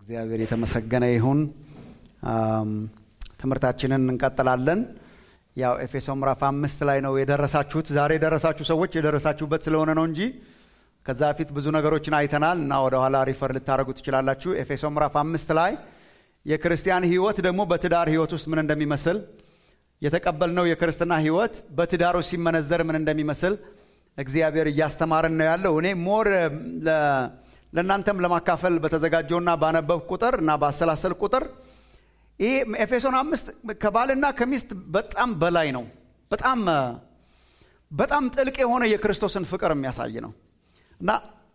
እግዚአብሔር የተመሰገነ ይሁን። ትምህርታችንን እንቀጥላለን። ያው ኤፌሶ ምዕራፍ አምስት ላይ ነው የደረሳችሁት። ዛሬ የደረሳችሁ ሰዎች የደረሳችሁበት ስለሆነ ነው እንጂ ከዛ በፊት ብዙ ነገሮችን አይተናል እና ወደኋላ ሪፈር ልታደርጉ ትችላላችሁ። ኤፌሶ ምዕራፍ አምስት ላይ የክርስቲያን ሕይወት ደግሞ በትዳር ሕይወት ውስጥ ምን እንደሚመስል የተቀበልነው የክርስትና ሕይወት በትዳሩ ሲመነዘር ምን እንደሚመስል እግዚአብሔር እያስተማረን ነው ያለው። እኔ ሞር ለእናንተም ለማካፈል በተዘጋጀውና ባነበብ ቁጥር እና ባሰላሰል ቁጥር ይህ ኤፌሶን አምስት ከባልና ከሚስት በጣም በላይ ነው። በጣም በጣም ጥልቅ የሆነ የክርስቶስን ፍቅር የሚያሳይ ነው እና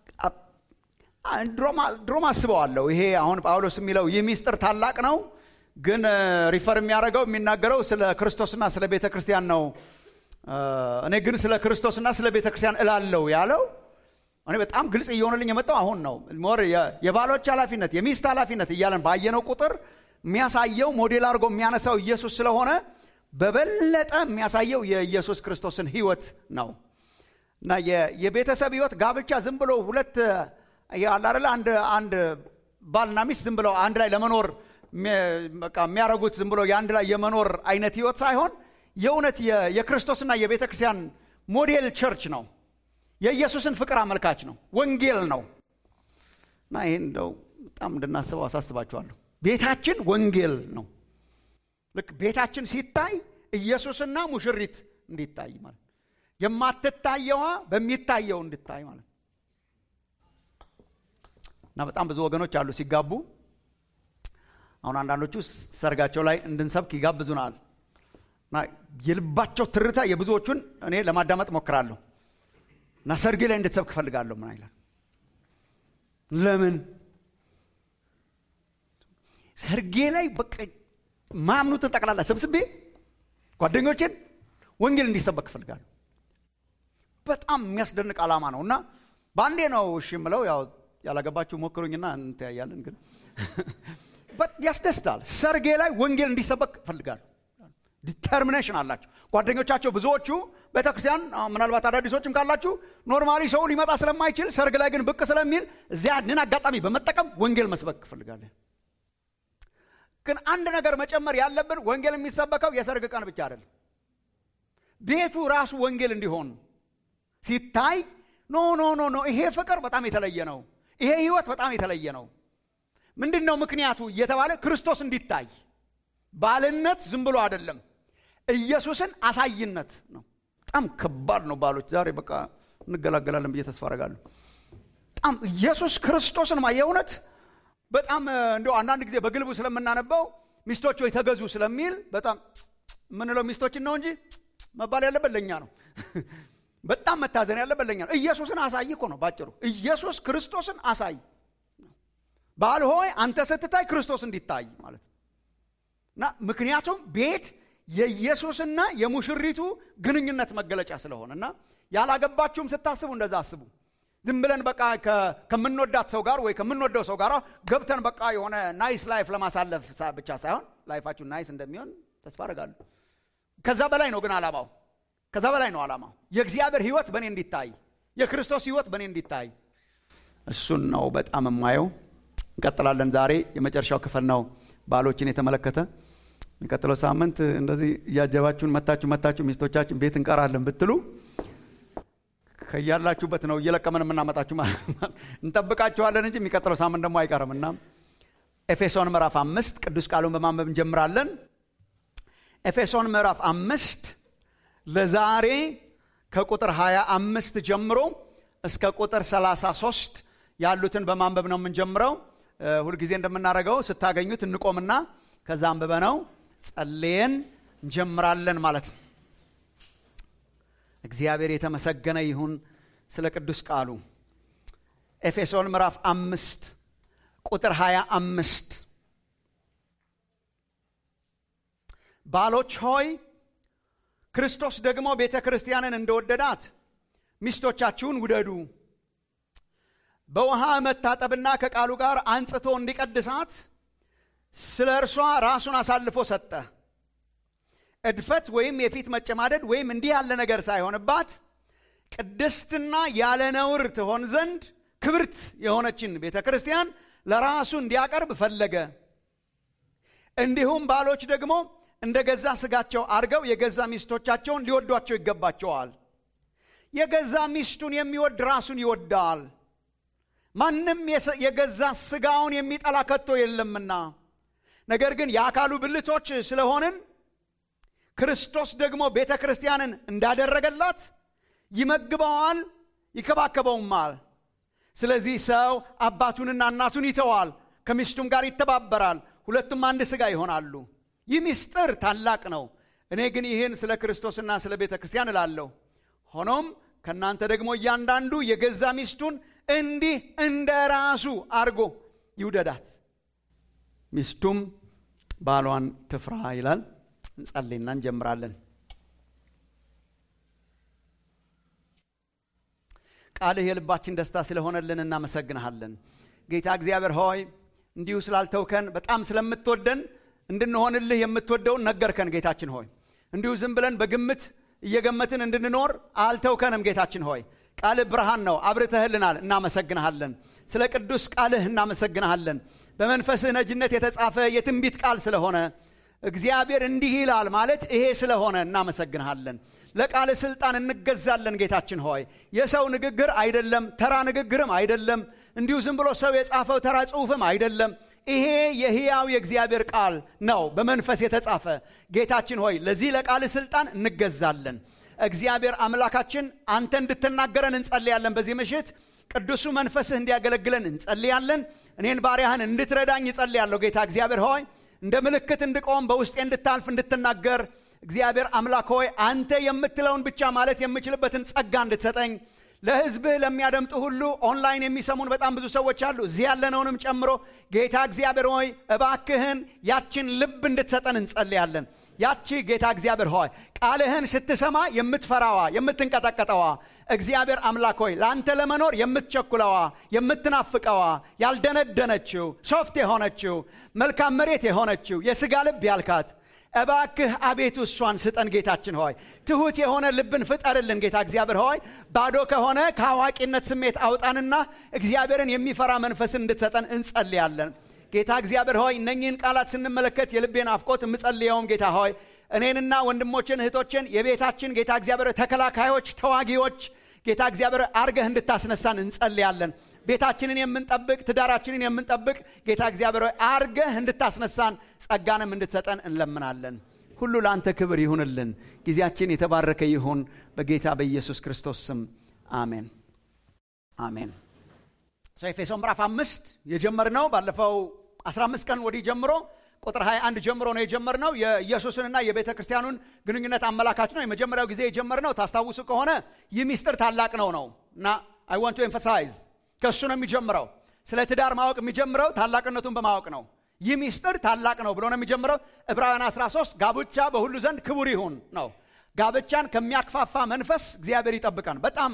ድሮም አስበዋለሁ። ይሄ አሁን ጳውሎስ የሚለው ይህ ሚስጥር ታላቅ ነው፣ ግን ሪፈር የሚያደርገው የሚናገረው ስለ ክርስቶስና ስለ ቤተ ክርስቲያን ነው። እኔ ግን ስለ ክርስቶስና ስለ ቤተ ክርስቲያን እላለው ያለው እኔ በጣም ግልጽ እየሆነልኝ የመጣው አሁን ነው። ሞር የባሎች ኃላፊነት የሚስት ኃላፊነት እያለን ባየነው ቁጥር የሚያሳየው ሞዴል አድርጎ የሚያነሳው ኢየሱስ ስለሆነ በበለጠ የሚያሳየው የኢየሱስ ክርስቶስን ሕይወት ነው እና የቤተሰብ ሕይወት ጋብቻ ዝም ብሎ ሁለት አላደለ አንድ አንድ ባልና ሚስት ዝም ብለው አንድ ላይ ለመኖር የሚያደርጉት ዝም ብሎ የአንድ ላይ የመኖር አይነት ሕይወት ሳይሆን የእውነት የክርስቶስና የቤተ ክርስቲያን ሞዴል ቸርች ነው። የኢየሱስን ፍቅር አመልካች ነው። ወንጌል ነው እና ይህን እንደው በጣም እንድናስበው አሳስባችኋለሁ። ቤታችን ወንጌል ነው። ልክ ቤታችን ሲታይ ኢየሱስና ሙሽሪት እንዲታይ ማለት የማትታየዋ በሚታየው እንድታይ ማለት እና በጣም ብዙ ወገኖች አሉ ሲጋቡ። አሁን አንዳንዶቹ ሰርጋቸው ላይ እንድንሰብክ ይጋብዙናል እና የልባቸው ትርታ የብዙዎቹን እኔ ለማዳመጥ ሞክራለሁ እና ሰርጌ ላይ እንድትሰብክ እፈልጋለሁ። ምን አይላል? ለምን ሰርጌ ላይ በቃ ማምኑትን ጠቅላላ ሰብስቤ ጓደኞችን ወንጌል እንዲሰበክ እፈልጋለሁ። በጣም የሚያስደንቅ ዓላማ ነው እና በአንዴ ነው እሺ የምለው። ያው ያላገባችሁ ሞክሩኝና እንተያያለን። ግን ያስደስታል። ሰርጌ ላይ ወንጌል እንዲሰበክ እፈልጋለሁ። ዲተርሚኔሽን አላቸው ጓደኞቻቸው ብዙዎቹ ቤተክርስቲያን ምናልባት አዳዲሶችም ካላችሁ ኖርማሊ ሰው ሊመጣ ስለማይችል ሰርግ ላይ ግን ብቅ ስለሚል እዚያንን አጋጣሚ በመጠቀም ወንጌል መስበክ እፈልጋለን። ግን አንድ ነገር መጨመር ያለብን ወንጌል የሚሰበከው የሰርግ ቀን ብቻ አይደለም። ቤቱ ራሱ ወንጌል እንዲሆን ሲታይ ኖ ኖ ኖ ኖ ይሄ ፍቅር በጣም የተለየ ነው፣ ይሄ ህይወት በጣም የተለየ ነው። ምንድን ነው ምክንያቱ እየተባለ ክርስቶስ እንዲታይ ባልነት ዝም ብሎ አይደለም፣ ኢየሱስን አሳይነት ነው። በጣም ከባድ ነው። ባሎች ዛሬ በቃ እንገላገላለን ብዬ ተስፋ አደርጋለሁ። በጣም ኢየሱስ ክርስቶስን የእውነት በጣም እንደው አንዳንድ ጊዜ በግልቡ ስለምናነበው ሚስቶች ወይ ተገዙ ስለሚል በጣም የምንለው ሚስቶችን ነው እንጂ መባል ያለበት ለእኛ ነው። በጣም መታዘን ያለበት ለእኛ ነው። ኢየሱስን አሳይ እኮ ነው ባጭሩ። ኢየሱስ ክርስቶስን አሳይ። ባል ሆይ አንተ ስትታይ ክርስቶስ እንዲታይ ማለት ነው። እና ምክንያቱም ቤት የኢየሱስና የሙሽሪቱ ግንኙነት መገለጫ ስለሆነ እና ያላገባችሁም ስታስቡ እንደዛ አስቡ። ዝም ብለን በቃ ከምንወዳት ሰው ጋር ወይ ከምንወደው ሰው ጋር ገብተን በቃ የሆነ ናይስ ላይፍ ለማሳለፍ ብቻ ሳይሆን ላይፋችሁ ናይስ እንደሚሆን ተስፋ አደርጋለሁ። ከዛ በላይ ነው ግን አላማው፣ ከዛ በላይ ነው አላማው። የእግዚአብሔር ሕይወት በእኔ እንዲታይ፣ የክርስቶስ ሕይወት በእኔ እንዲታይ፣ እሱን ነው በጣም የማየው። እንቀጥላለን። ዛሬ የመጨረሻው ክፍል ነው ባሎችን የተመለከተ የሚቀጥለው ሳምንት እንደዚህ እያጀባችሁን መታችሁ መታችሁ ሚስቶቻችን ቤት እንቀራለን ብትሉ ከያላችሁበት ነው እየለቀመን የምናመጣችሁ እንጠብቃችኋለን እንጂ የሚቀጥለው ሳምንት ደግሞ አይቀርም እና ኤፌሶን ምዕራፍ አምስት ቅዱስ ቃሉን በማንበብ እንጀምራለን። ኤፌሶን ምዕራፍ አምስት ለዛሬ ከቁጥር 25 ጀምሮ እስከ ቁጥር 33 ያሉትን በማንበብ ነው የምንጀምረው። ሁልጊዜ እንደምናደርገው ስታገኙት እንቆምና ከዛ አንብበ ነው ጸልየን እንጀምራለን ማለት ነው። እግዚአብሔር የተመሰገነ ይሁን ስለ ቅዱስ ቃሉ። ኤፌሶን ምዕራፍ አምስት ቁጥር ሃያ አምስት ባሎች ሆይ ክርስቶስ ደግሞ ቤተ ክርስቲያንን እንደወደዳት ሚስቶቻችሁን ውደዱ በውሃ መታጠብና ከቃሉ ጋር አንጽቶ እንዲቀድሳት ስለ እርሷ ራሱን አሳልፎ ሰጠ። እድፈት ወይም የፊት መጨማደድ ወይም እንዲህ ያለ ነገር ሳይሆንባት ቅድስትና ያለ ነውር ትሆን ዘንድ ክብርት የሆነችን ቤተ ክርስቲያን ለራሱ እንዲያቀርብ ፈለገ። እንዲሁም ባሎች ደግሞ እንደ ገዛ ስጋቸው አድርገው የገዛ ሚስቶቻቸውን ሊወዷቸው ይገባቸዋል። የገዛ ሚስቱን የሚወድ ራሱን ይወዳል። ማንም የገዛ ስጋውን የሚጠላ ከቶ የለምና። ነገር ግን የአካሉ ብልቶች ስለሆንን ክርስቶስ ደግሞ ቤተ ክርስቲያንን እንዳደረገላት ይመግበዋል፣ ይከባከበውማል። ስለዚህ ሰው አባቱንና እናቱን ይተዋል፣ ከሚስቱም ጋር ይተባበራል፣ ሁለቱም አንድ ሥጋ ይሆናሉ። ይህ ምስጢር ታላቅ ነው። እኔ ግን ይህን ስለ ክርስቶስና ስለ ቤተ ክርስቲያን እላለሁ። ሆኖም ከእናንተ ደግሞ እያንዳንዱ የገዛ ሚስቱን እንዲህ እንደ ራሱ አድርጎ ይውደዳት፣ ሚስቱም ባሏን ትፍራ ይላል። እንጸልይና እንጀምራለን። ቃልህ የልባችን ደስታ ስለሆነልን እናመሰግንሃለን። ጌታ እግዚአብሔር ሆይ እንዲሁ ስላልተውከን በጣም ስለምትወደን እንድንሆንልህ የምትወደውን ነገርከን። ጌታችን ሆይ እንዲሁ ዝም ብለን በግምት እየገመትን እንድንኖር አልተውከንም። ጌታችን ሆይ ቃልህ ብርሃን ነው፣ አብርተህልናል። እናመሰግንሃለን። ስለ ቅዱስ ቃልህ እናመሰግንሃለን። በመንፈስህ ነጅነት የተጻፈ የትንቢት ቃል ስለሆነ እግዚአብሔር እንዲህ ይላል ማለት ይሄ ስለሆነ እናመሰግንሃለን። ለቃል ስልጣን እንገዛለን። ጌታችን ሆይ የሰው ንግግር አይደለም፣ ተራ ንግግርም አይደለም፣ እንዲሁ ዝም ብሎ ሰው የጻፈው ተራ ጽሑፍም አይደለም። ይሄ የሕያው የእግዚአብሔር ቃል ነው፣ በመንፈስ የተጻፈ። ጌታችን ሆይ ለዚህ ለቃል ስልጣን እንገዛለን። እግዚአብሔር አምላካችን አንተ እንድትናገረን እንጸልያለን። በዚህ ምሽት ቅዱሱ መንፈስህ እንዲያገለግለን እንጸልያለን። እኔን ባሪያህን እንድትረዳኝ እጸልያለሁ። ጌታ እግዚአብሔር ሆይ እንደ ምልክት እንድቆም በውስጤ እንድታልፍ እንድትናገር እግዚአብሔር አምላክ ሆይ አንተ የምትለውን ብቻ ማለት የምችልበትን ጸጋ እንድትሰጠኝ ለሕዝብህ ለሚያደምጡ ሁሉ ኦንላይን የሚሰሙን በጣም ብዙ ሰዎች አሉ፣ እዚህ ያለነውንም ጨምሮ ጌታ እግዚአብሔር ሆይ እባክህን ያችን ልብ እንድትሰጠን እንጸልያለን። ያቺ ጌታ እግዚአብሔር ሆይ ቃልህን ስትሰማ የምትፈራዋ የምትንቀጠቀጠዋ እግዚአብሔር አምላክ ሆይ ለአንተ ለመኖር የምትቸኩለዋ የምትናፍቀዋ ያልደነደነችው ሶፍት የሆነችው መልካም መሬት የሆነችው የሥጋ ልብ ያልካት እባክህ አቤቱ እሷን ስጠን። ጌታችን ሆይ ትሑት የሆነ ልብን ፍጠርልን። ጌታ እግዚአብሔር ሆይ ባዶ ከሆነ ከአዋቂነት ስሜት አውጣንና እግዚአብሔርን የሚፈራ መንፈስን እንድትሰጠን እንጸልያለን። ጌታ እግዚአብሔር ሆይ እነኚህን ቃላት ስንመለከት የልቤን አፍቆት የምጸልየውም ጌታ ሆይ እኔንና ወንድሞችን እህቶችን የቤታችን ጌታ እግዚአብሔር ተከላካዮች፣ ተዋጊዎች ጌታ እግዚአብሔር አርገህ እንድታስነሳን እንጸልያለን። ቤታችንን የምንጠብቅ ትዳራችንን የምንጠብቅ ጌታ እግዚአብሔር ሆይ አርገህ እንድታስነሳን ጸጋንም እንድትሰጠን እንለምናለን። ሁሉ ለአንተ ክብር ይሁንልን። ጊዜያችን የተባረከ ይሁን። በጌታ በኢየሱስ ክርስቶስ ስም አሜን፣ አሜን። ኤፌሶን ምዕራፍ አምስት የጀመርነው ባለፈው 15 ቀን ወዲህ ጀምሮ ቁጥር 21 ጀምሮ ነው የጀመርነው። የኢየሱስንና የቤተ ክርስቲያኑን ግንኙነት አመላካች ነው። የመጀመሪያው ጊዜ የጀመርነው ታስታውሱ ከሆነ ይህ ሚስጥር ታላቅ ነው ነው እና አይ ዋንት ቱ ኤምፋሳይዝ ከእሱ ነው የሚጀምረው። ስለ ትዳር ማወቅ የሚጀምረው ታላቅነቱን በማወቅ ነው። ይህ ሚስጥር ታላቅ ነው ብሎ ነው የሚጀምረው። ዕብራውያን 13 ጋብቻ በሁሉ ዘንድ ክቡር ይሁን ነው። ጋብቻን ከሚያክፋፋ መንፈስ እግዚአብሔር ይጠብቀን። በጣም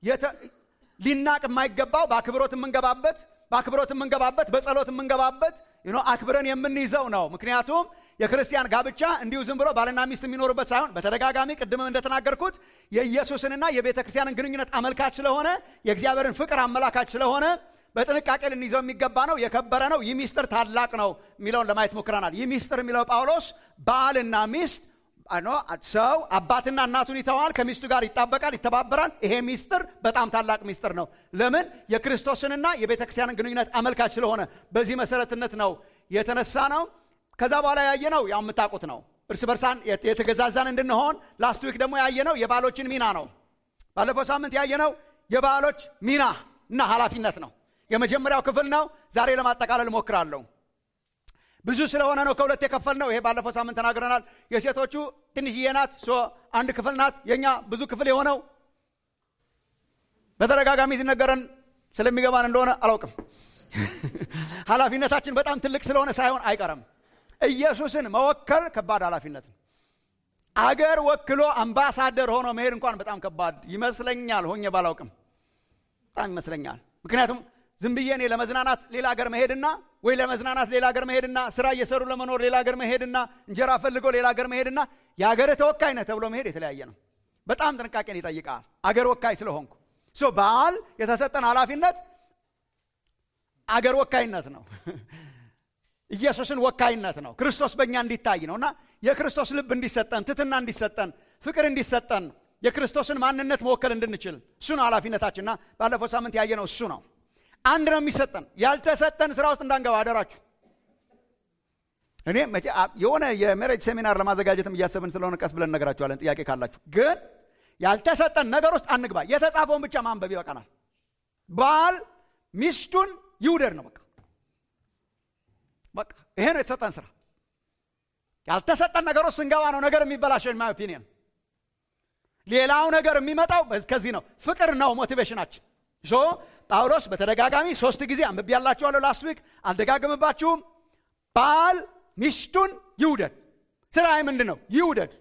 ሊናቅ የማይገባው በአክብሮት የምንገባበት በአክብሮት የምንገባበት በጸሎት የምንገባበት አክብረን የምንይዘው ነው። ምክንያቱም የክርስቲያን ጋብቻ እንዲሁ ዝም ብሎ ባልና ሚስት የሚኖሩበት ሳይሆን በተደጋጋሚ ቅድምም እንደተናገርኩት የኢየሱስንና የቤተ ክርስቲያንን ግንኙነት አመልካች ስለሆነ የእግዚአብሔርን ፍቅር አመላካች ስለሆነ በጥንቃቄ ልንይዘው የሚገባ ነው። የከበረ ነው። ይህ ሚስጥር ታላቅ ነው የሚለውን ለማየት ሞክረናል። ይህ ሚስጥር የሚለው ጳውሎስ ባልና ሚስት ሰው አባትና እናቱን ይተዋል፣ ከሚስቱ ጋር ይጣበቃል፣ ይተባበራል። ይሄ ሚስጥር በጣም ታላቅ ሚስጥር ነው። ለምን? የክርስቶስንና የቤተ ክርስቲያንን ግንኙነት አመልካች ስለሆነ በዚህ መሰረትነት ነው የተነሳ ነው። ከዛ በኋላ ያየነው ያው የምታውቁት ነው። እርስ በርሳን የተገዛዛን እንድንሆን ላስት ዊክ ደግሞ ያየነው የባሎችን ሚና ነው። ባለፈው ሳምንት ያየነው የባሎች ሚና እና ኃላፊነት ነው። የመጀመሪያው ክፍል ነው። ዛሬ ለማጠቃለል እሞክራለሁ። ብዙ ስለሆነ ነው ከሁለት የከፈል ነው። ይሄ ባለፈው ሳምንት ተናግረናል። የሴቶቹ ትንሽዬ ናት፣ አንድ ክፍል ናት። የእኛ ብዙ ክፍል የሆነው በተደጋጋሚ ሲነገረን ስለሚገባን እንደሆነ አላውቅም። ኃላፊነታችን በጣም ትልቅ ስለሆነ ሳይሆን አይቀርም። ኢየሱስን መወከል ከባድ ኃላፊነት ነው። አገር ወክሎ አምባሳደር ሆኖ መሄድ እንኳን በጣም ከባድ ይመስለኛል። ሆኜ ባላውቅም በጣም ይመስለኛል። ምክንያቱም ዝም ብዬ እኔ ለመዝናናት ሌላ ሀገር መሄድና ወይ ለመዝናናት ሌላ ሀገር መሄድና ስራ እየሰሩ ለመኖር ሌላ ሀገር መሄድና እንጀራ ፈልጎ ሌላ ሀገር መሄድና የሀገር ተወካይ ነህ ተብሎ መሄድ የተለያየ ነው። በጣም ጥንቃቄን ይጠይቃል። አገር ወካይ ስለሆንኩ ባል የተሰጠን ኃላፊነት አገር ወካይነት ነው ኢየሱስን ወካይነት ነው ክርስቶስ በእኛ እንዲታይ ነው እና የክርስቶስ ልብ እንዲሰጠን ትትና እንዲሰጠን ፍቅር እንዲሰጠን የክርስቶስን ማንነት መወከል እንድንችል እሱ ነው ኃላፊነታችንና ባለፈው ሳምንት ያየነው እሱ ነው አንድ ነው የሚሰጠን ያልተሰጠን ስራ ውስጥ እንዳንገባ አደራችሁ እኔ የሆነ የሜሬጅ ሴሚናር ለማዘጋጀትም እያሰብን ስለሆነ ቀስ ብለን ነገራችኋለን ጥያቄ ካላችሁ ግን ያልተሰጠን ነገር ውስጥ አንግባ የተጻፈውን ብቻ ማንበብ ይበቃናል ባል ሚስቱን ይውደድ ነው በቃ በቃ ይሄ ነው የተሰጠን ስራ ያልተሰጠን ነገር ውስጥ ስንገባ ነው ነገር የሚበላሸን ማይ ኦፒኒየን ሌላው ነገር የሚመጣው ከዚህ ነው ፍቅር ነው ሞቲቬሽናችን ሶ ጳውሎስ በተደጋጋሚ ሶስት ጊዜ አንብቤ ያላችኋለሁ ላስት ዊክ አልደጋግምባችሁም ባል ሚስቱን ይውደድ ስራዬ ምንድን ነው ይውደድ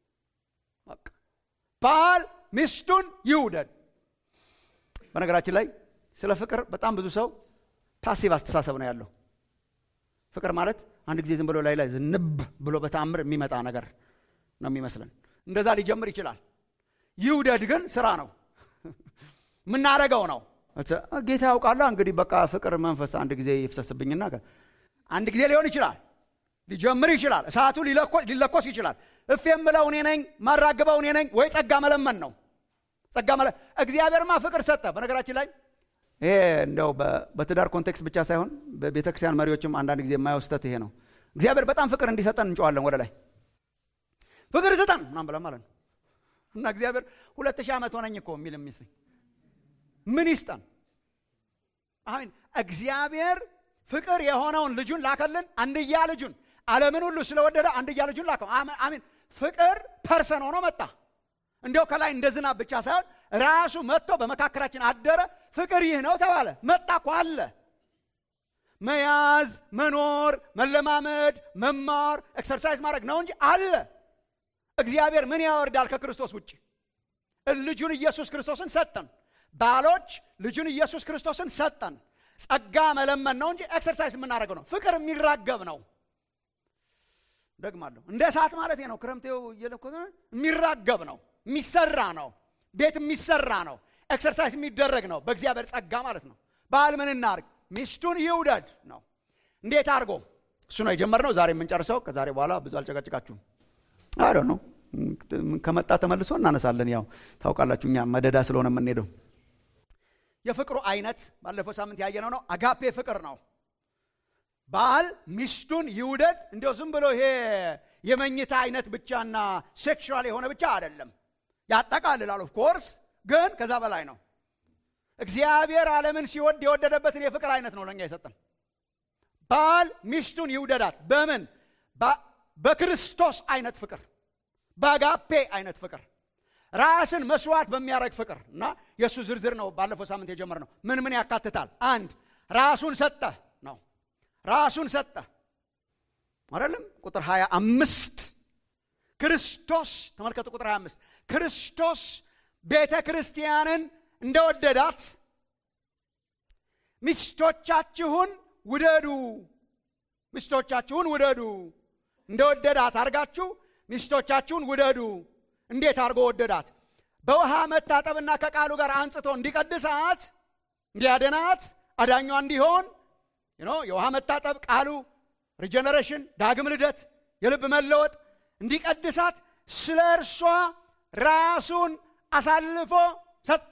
ባል ሚስቱን ይውደድ በነገራችን ላይ ስለ ፍቅር በጣም ብዙ ሰው ፓሲቭ አስተሳሰብ ነው ያለው ፍቅር ማለት አንድ ጊዜ ዝም ብሎ ላይ ላይ ዝንብ ብሎ በተአምር የሚመጣ ነገር ነው የሚመስለን እንደዛ ሊጀምር ይችላል ይውደድ ግን ስራ ነው የምናረገው ነው ጌታ ያውቃላ እንግዲህ በቃ ፍቅር መንፈስ አንድ ጊዜ ይፍሰስብኝና አንድ ጊዜ ሊሆን ይችላል ሊጀምር ይችላል እሳቱ ሊለኮስ ይችላል እፍ የምለው እኔ ነኝ ማራግበው እኔ ነኝ ወይ ጸጋ መለመን ነው ጸጋ መለ እግዚአብሔርማ ፍቅር ሰጠ በነገራችን ላይ ይሄ እንደው በትዳር ኮንቴክስት ብቻ ሳይሆን በቤተ ክርስቲያን መሪዎችም አንዳንድ ጊዜ የማየው ስተት ይሄ ነው እግዚአብሔር በጣም ፍቅር እንዲሰጠን እንጨዋለን ወደ ላይ ፍቅር ስጠን ምናም ብለን ማለት ነው እና እግዚአብሔር ሁለት ሺህ ዓመት ሆነኝ እኮ የሚል የሚመስለኝ ምን ይስጠን አሚን እግዚአብሔር ፍቅር የሆነውን ልጁን ላከልን አንድያ ልጁን ዓለምን ሁሉ ስለወደደ አንድያ ልጁን ላከው አሚን ፍቅር ፐርሰን ሆኖ መጣ እንዲያው ከላይ እንደ ዝናብ ብቻ ሳይሆን ራሱ መጥቶ በመካከላችን አደረ ፍቅር ይህ ነው ተባለ መጣ እኮ አለ መያዝ መኖር መለማመድ መማር ኤክሰርሳይዝ ማድረግ ነው እንጂ አለ እግዚአብሔር ምን ያወርዳል ከክርስቶስ ውጭ ልጁን ኢየሱስ ክርስቶስን ሰጠን ባሎች ልጁን ኢየሱስ ክርስቶስን ሰጠን ጸጋ መለመን ነው እንጂ ኤክሰርሳይዝ የምናደርገው ነው ፍቅር የሚራገብ ነው ደግማለሁ እንደ እሳት ማለት ነው ክረምቴው እየለኮተ የሚራገብ ነው የሚሰራ ነው ቤት የሚሰራ ነው ኤክሰርሳይዝ የሚደረግ ነው በእግዚአብሔር ጸጋ ማለት ነው ባል ምን እናርግ ሚስቱን ይውደድ ነው እንዴት አድርጎ እሱ ነው የጀመርነው ዛሬ የምንጨርሰው ከዛሬ በኋላ ብዙ አልጨቀጭቃችሁም አዶ ነው ከመጣ ተመልሶ እናነሳለን ያው ታውቃላችሁ እኛ መደዳ ስለሆነ የምንሄደው የፍቅሩ አይነት ባለፈው ሳምንት ያየነው ነው አጋፔ ፍቅር ነው ባል ሚስቱን ይውደድ እንዲው ዝም ብሎ ይሄ የመኝታ አይነት ብቻና ሴክሹዋል የሆነ ብቻ አይደለም ያጠቃልላል ኦፍ ኮርስ ግን ከዛ በላይ ነው እግዚአብሔር ዓለምን ሲወድ የወደደበትን የፍቅር አይነት ነው ለእኛ የሰጠን ባል ሚስቱን ይውደዳት በምን በክርስቶስ አይነት ፍቅር በአጋፔ አይነት ፍቅር ራስን መስዋዕት በሚያደረግ ፍቅር እና የእሱ ዝርዝር ነው ባለፈው ሳምንት የጀመር ነው ምን ምን ያካትታል አንድ ራሱን ሰጠ ነው ራሱን ሰጠ አይደለም ቁጥር 25 ክርስቶስ ተመልከቱ ቁጥር 25 ክርስቶስ ቤተ ክርስቲያንን እንደወደዳት ሚስቶቻችሁን ውደዱ ሚስቶቻችሁን ውደዱ እንደወደዳት አድርጋችሁ ሚስቶቻችሁን ውደዱ እንዴት አድርጎ ወደዳት በውሃ መታጠብና ከቃሉ ጋር አንጽቶ እንዲቀድሳት እንዲያደናት አዳኟ እንዲሆን የውሃ መታጠብ ቃሉ ሪጀነሬሽን ዳግም ልደት የልብ መለወጥ እንዲቀድሳት ስለ እርሷ ራሱን አሳልፎ ሰጥ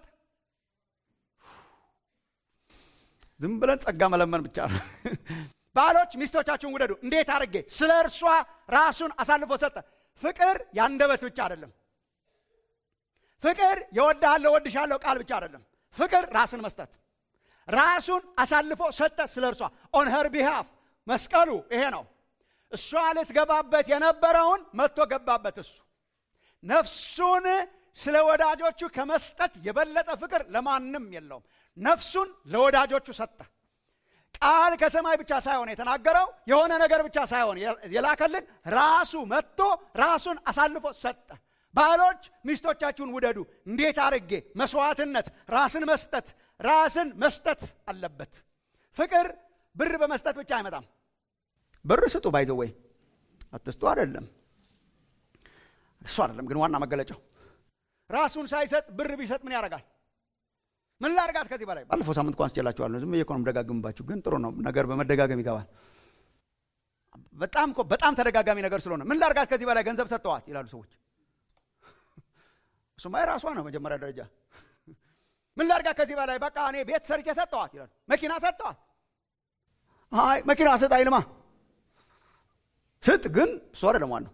ዝም ብለን ጸጋ መለመን ብቻ ነው ባሎች ሚስቶቻችሁን ውደዱ እንዴት አድርጌ ስለ እርሷ ራሱን አሳልፎ ሰጠ ፍቅር ያንደበት ብቻ አይደለም ፍቅር የወድሃለሁ ወድሻለሁ ቃል ብቻ አይደለም ፍቅር ራስን መስጠት ራሱን አሳልፎ ሰጠ ስለ እርሷ ኦን ሄር ቢሃፍ መስቀሉ ይሄ ነው እሷ ልትገባበት የነበረውን መጥቶ ገባበት እሱ ነፍሱን ስለ ወዳጆቹ ከመስጠት የበለጠ ፍቅር ለማንም የለውም ነፍሱን ለወዳጆቹ ሰጠ ቃል ከሰማይ ብቻ ሳይሆን የተናገረው የሆነ ነገር ብቻ ሳይሆን የላከልን ራሱ መጥቶ ራሱን አሳልፎ ሰጠ ባሎች ሚስቶቻችሁን ውደዱ እንዴት አርጌ መስዋዕትነት ራስን መስጠት ራስን መስጠት አለበት ፍቅር ብር በመስጠት ብቻ አይመጣም ብር ስጡ ባይዘወይ አትስጡ አይደለም እሱ አይደለም ግን ዋና መገለጫው ራሱን ሳይሰጥ ብር ቢሰጥ ምን ያደርጋል ምን ላርጋት ከዚህ በላይ ባለፈው ሳምንት እኮ አንስቼላችኋለሁ ዝም ብዬ እኮ ነው የምደጋግምባችሁ ግን ጥሩ ነው ነገር በመደጋገም ይገባል በጣም እኮ በጣም ተደጋጋሚ ነገር ስለሆነ ምን ላርጋት ከዚህ በላይ ገንዘብ ሰጠዋት ይላሉ ሰዎች እሱማ የራሷ ነው መጀመሪያ ደረጃ ምን ላርጋት ከዚህ በላይ በቃ እኔ ቤት ሰርቼ ሰጠዋት ይላሉ መኪና ሰጠዋት አይ መኪና ስጥ አይልማ ስጥ ግን እሱ አይደለም ዋናው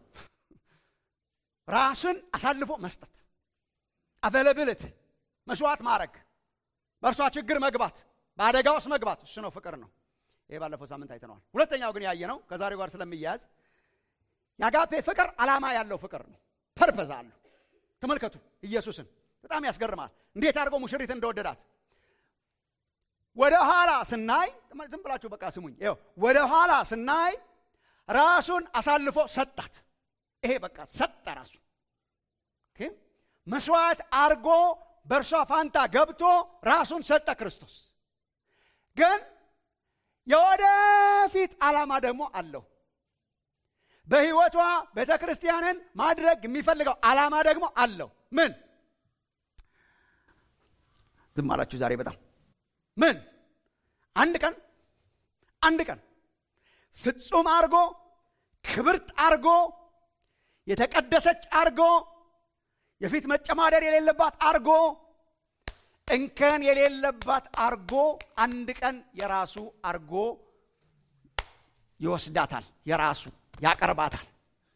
ራስን አሳልፎ መስጠት አቬለብልት መስዋዕት ማድረግ በእርሷ ችግር መግባት በአደጋ ውስጥ መግባት እሱ ነው ፍቅር ነው ይህ ባለፈው ሳምንት አይተነዋል ሁለተኛው ግን ያየ ነው ከዛሬው ጋር ስለሚያያዝ የአጋፔ ፍቅር ዓላማ ያለው ፍቅር ነው ፐርፐዝ አለው ተመልከቱ ኢየሱስን በጣም ያስገርማል እንዴት አድርጎ ሙሽሪት እንደወደዳት ወደ ኋላ ስናይ ዝም ብላችሁ በቃ ስሙኝ ይኸው ወደ ኋላ ስናይ ራሱን አሳልፎ ሰጣት ይሄ በቃ ሰጠ ራሱ መስዋዕት አርጎ በእርሷ ፋንታ ገብቶ ራሱን ሰጠ ክርስቶስ ግን የወደፊት ዓላማ ደግሞ አለው በህይወቷ ቤተ ክርስቲያንን ማድረግ የሚፈልገው ዓላማ ደግሞ አለው ምን ዝም አላችሁ ዛሬ በጣም ምን አንድ ቀን አንድ ቀን ፍጹም አርጎ ክብርት አርጎ የተቀደሰች አርጎ የፊት መጨማደር የሌለባት አርጎ እንከን የሌለባት አርጎ አንድ ቀን የራሱ አርጎ ይወስዳታል የራሱ ያቀርባታል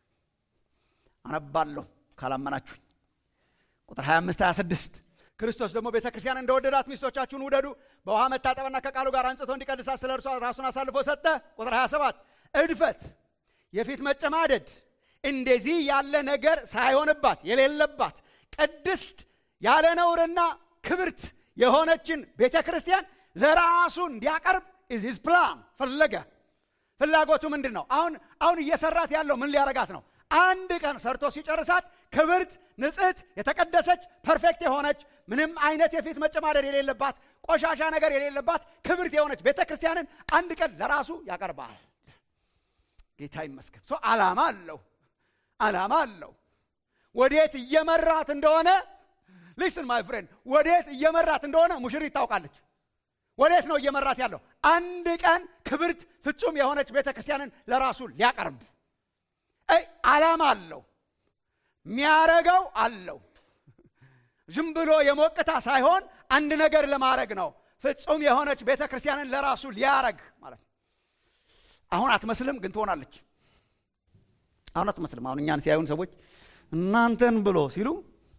አነባለሁ ካላመናችሁኝ ቁጥር 25 26 ክርስቶስ ደግሞ ቤተ ክርስቲያን እንደወደዳት ሚስቶቻችሁን ውደዱ በውሃ መታጠብና ከቃሉ ጋር አንጽቶ እንዲቀድሳት ስለ እርሷ ራሱን አሳልፎ ሰጠ ቁጥር 27 እድፈት የፊት መጨማደድ እንደዚህ ያለ ነገር ሳይሆንባት የሌለባት ቅድስት ያለ ነውርና ክብርት የሆነችን ቤተ ክርስቲያን ለራሱ እንዲያቀርብ ኢዝ ፕላን ፈለገ ፍላጎቱ ምንድን ነው አሁን አሁን እየሰራት ያለው ምን ሊያረጋት ነው አንድ ቀን ሰርቶ ሲጨርሳት ክብርት ንጽህት የተቀደሰች ፐርፌክት የሆነች ምንም አይነት የፊት መጨማደድ የሌለባት ቆሻሻ ነገር የሌለባት ክብርት የሆነች ቤተ ክርስቲያንን አንድ ቀን ለራሱ ያቀርባል ጌታ ይመስገን ሶ አላማ አለው አላማ አለው ወዴት እየመራት እንደሆነ ሊስን ማይ ፍሬንድ ወዴት እየመራት እንደሆነ ሙሽሪት ታውቃለች ወዴት ነው እየመራት ያለው አንድ ቀን ክብርት ፍጹም የሆነች ቤተ ክርስቲያንን ለራሱ ሊያቀርብ አላማ አለው የሚያረገው አለው ዝም ብሎ የሞቅታ ሳይሆን አንድ ነገር ለማድረግ ነው ፍጹም የሆነች ቤተ ክርስቲያንን ለራሱ ሊያረግ ማለት ነው አሁን አትመስልም ግን ትሆናለች አሁን አትመስልም አሁን እኛን ሲያዩን ሰዎች እናንተን ብሎ ሲሉ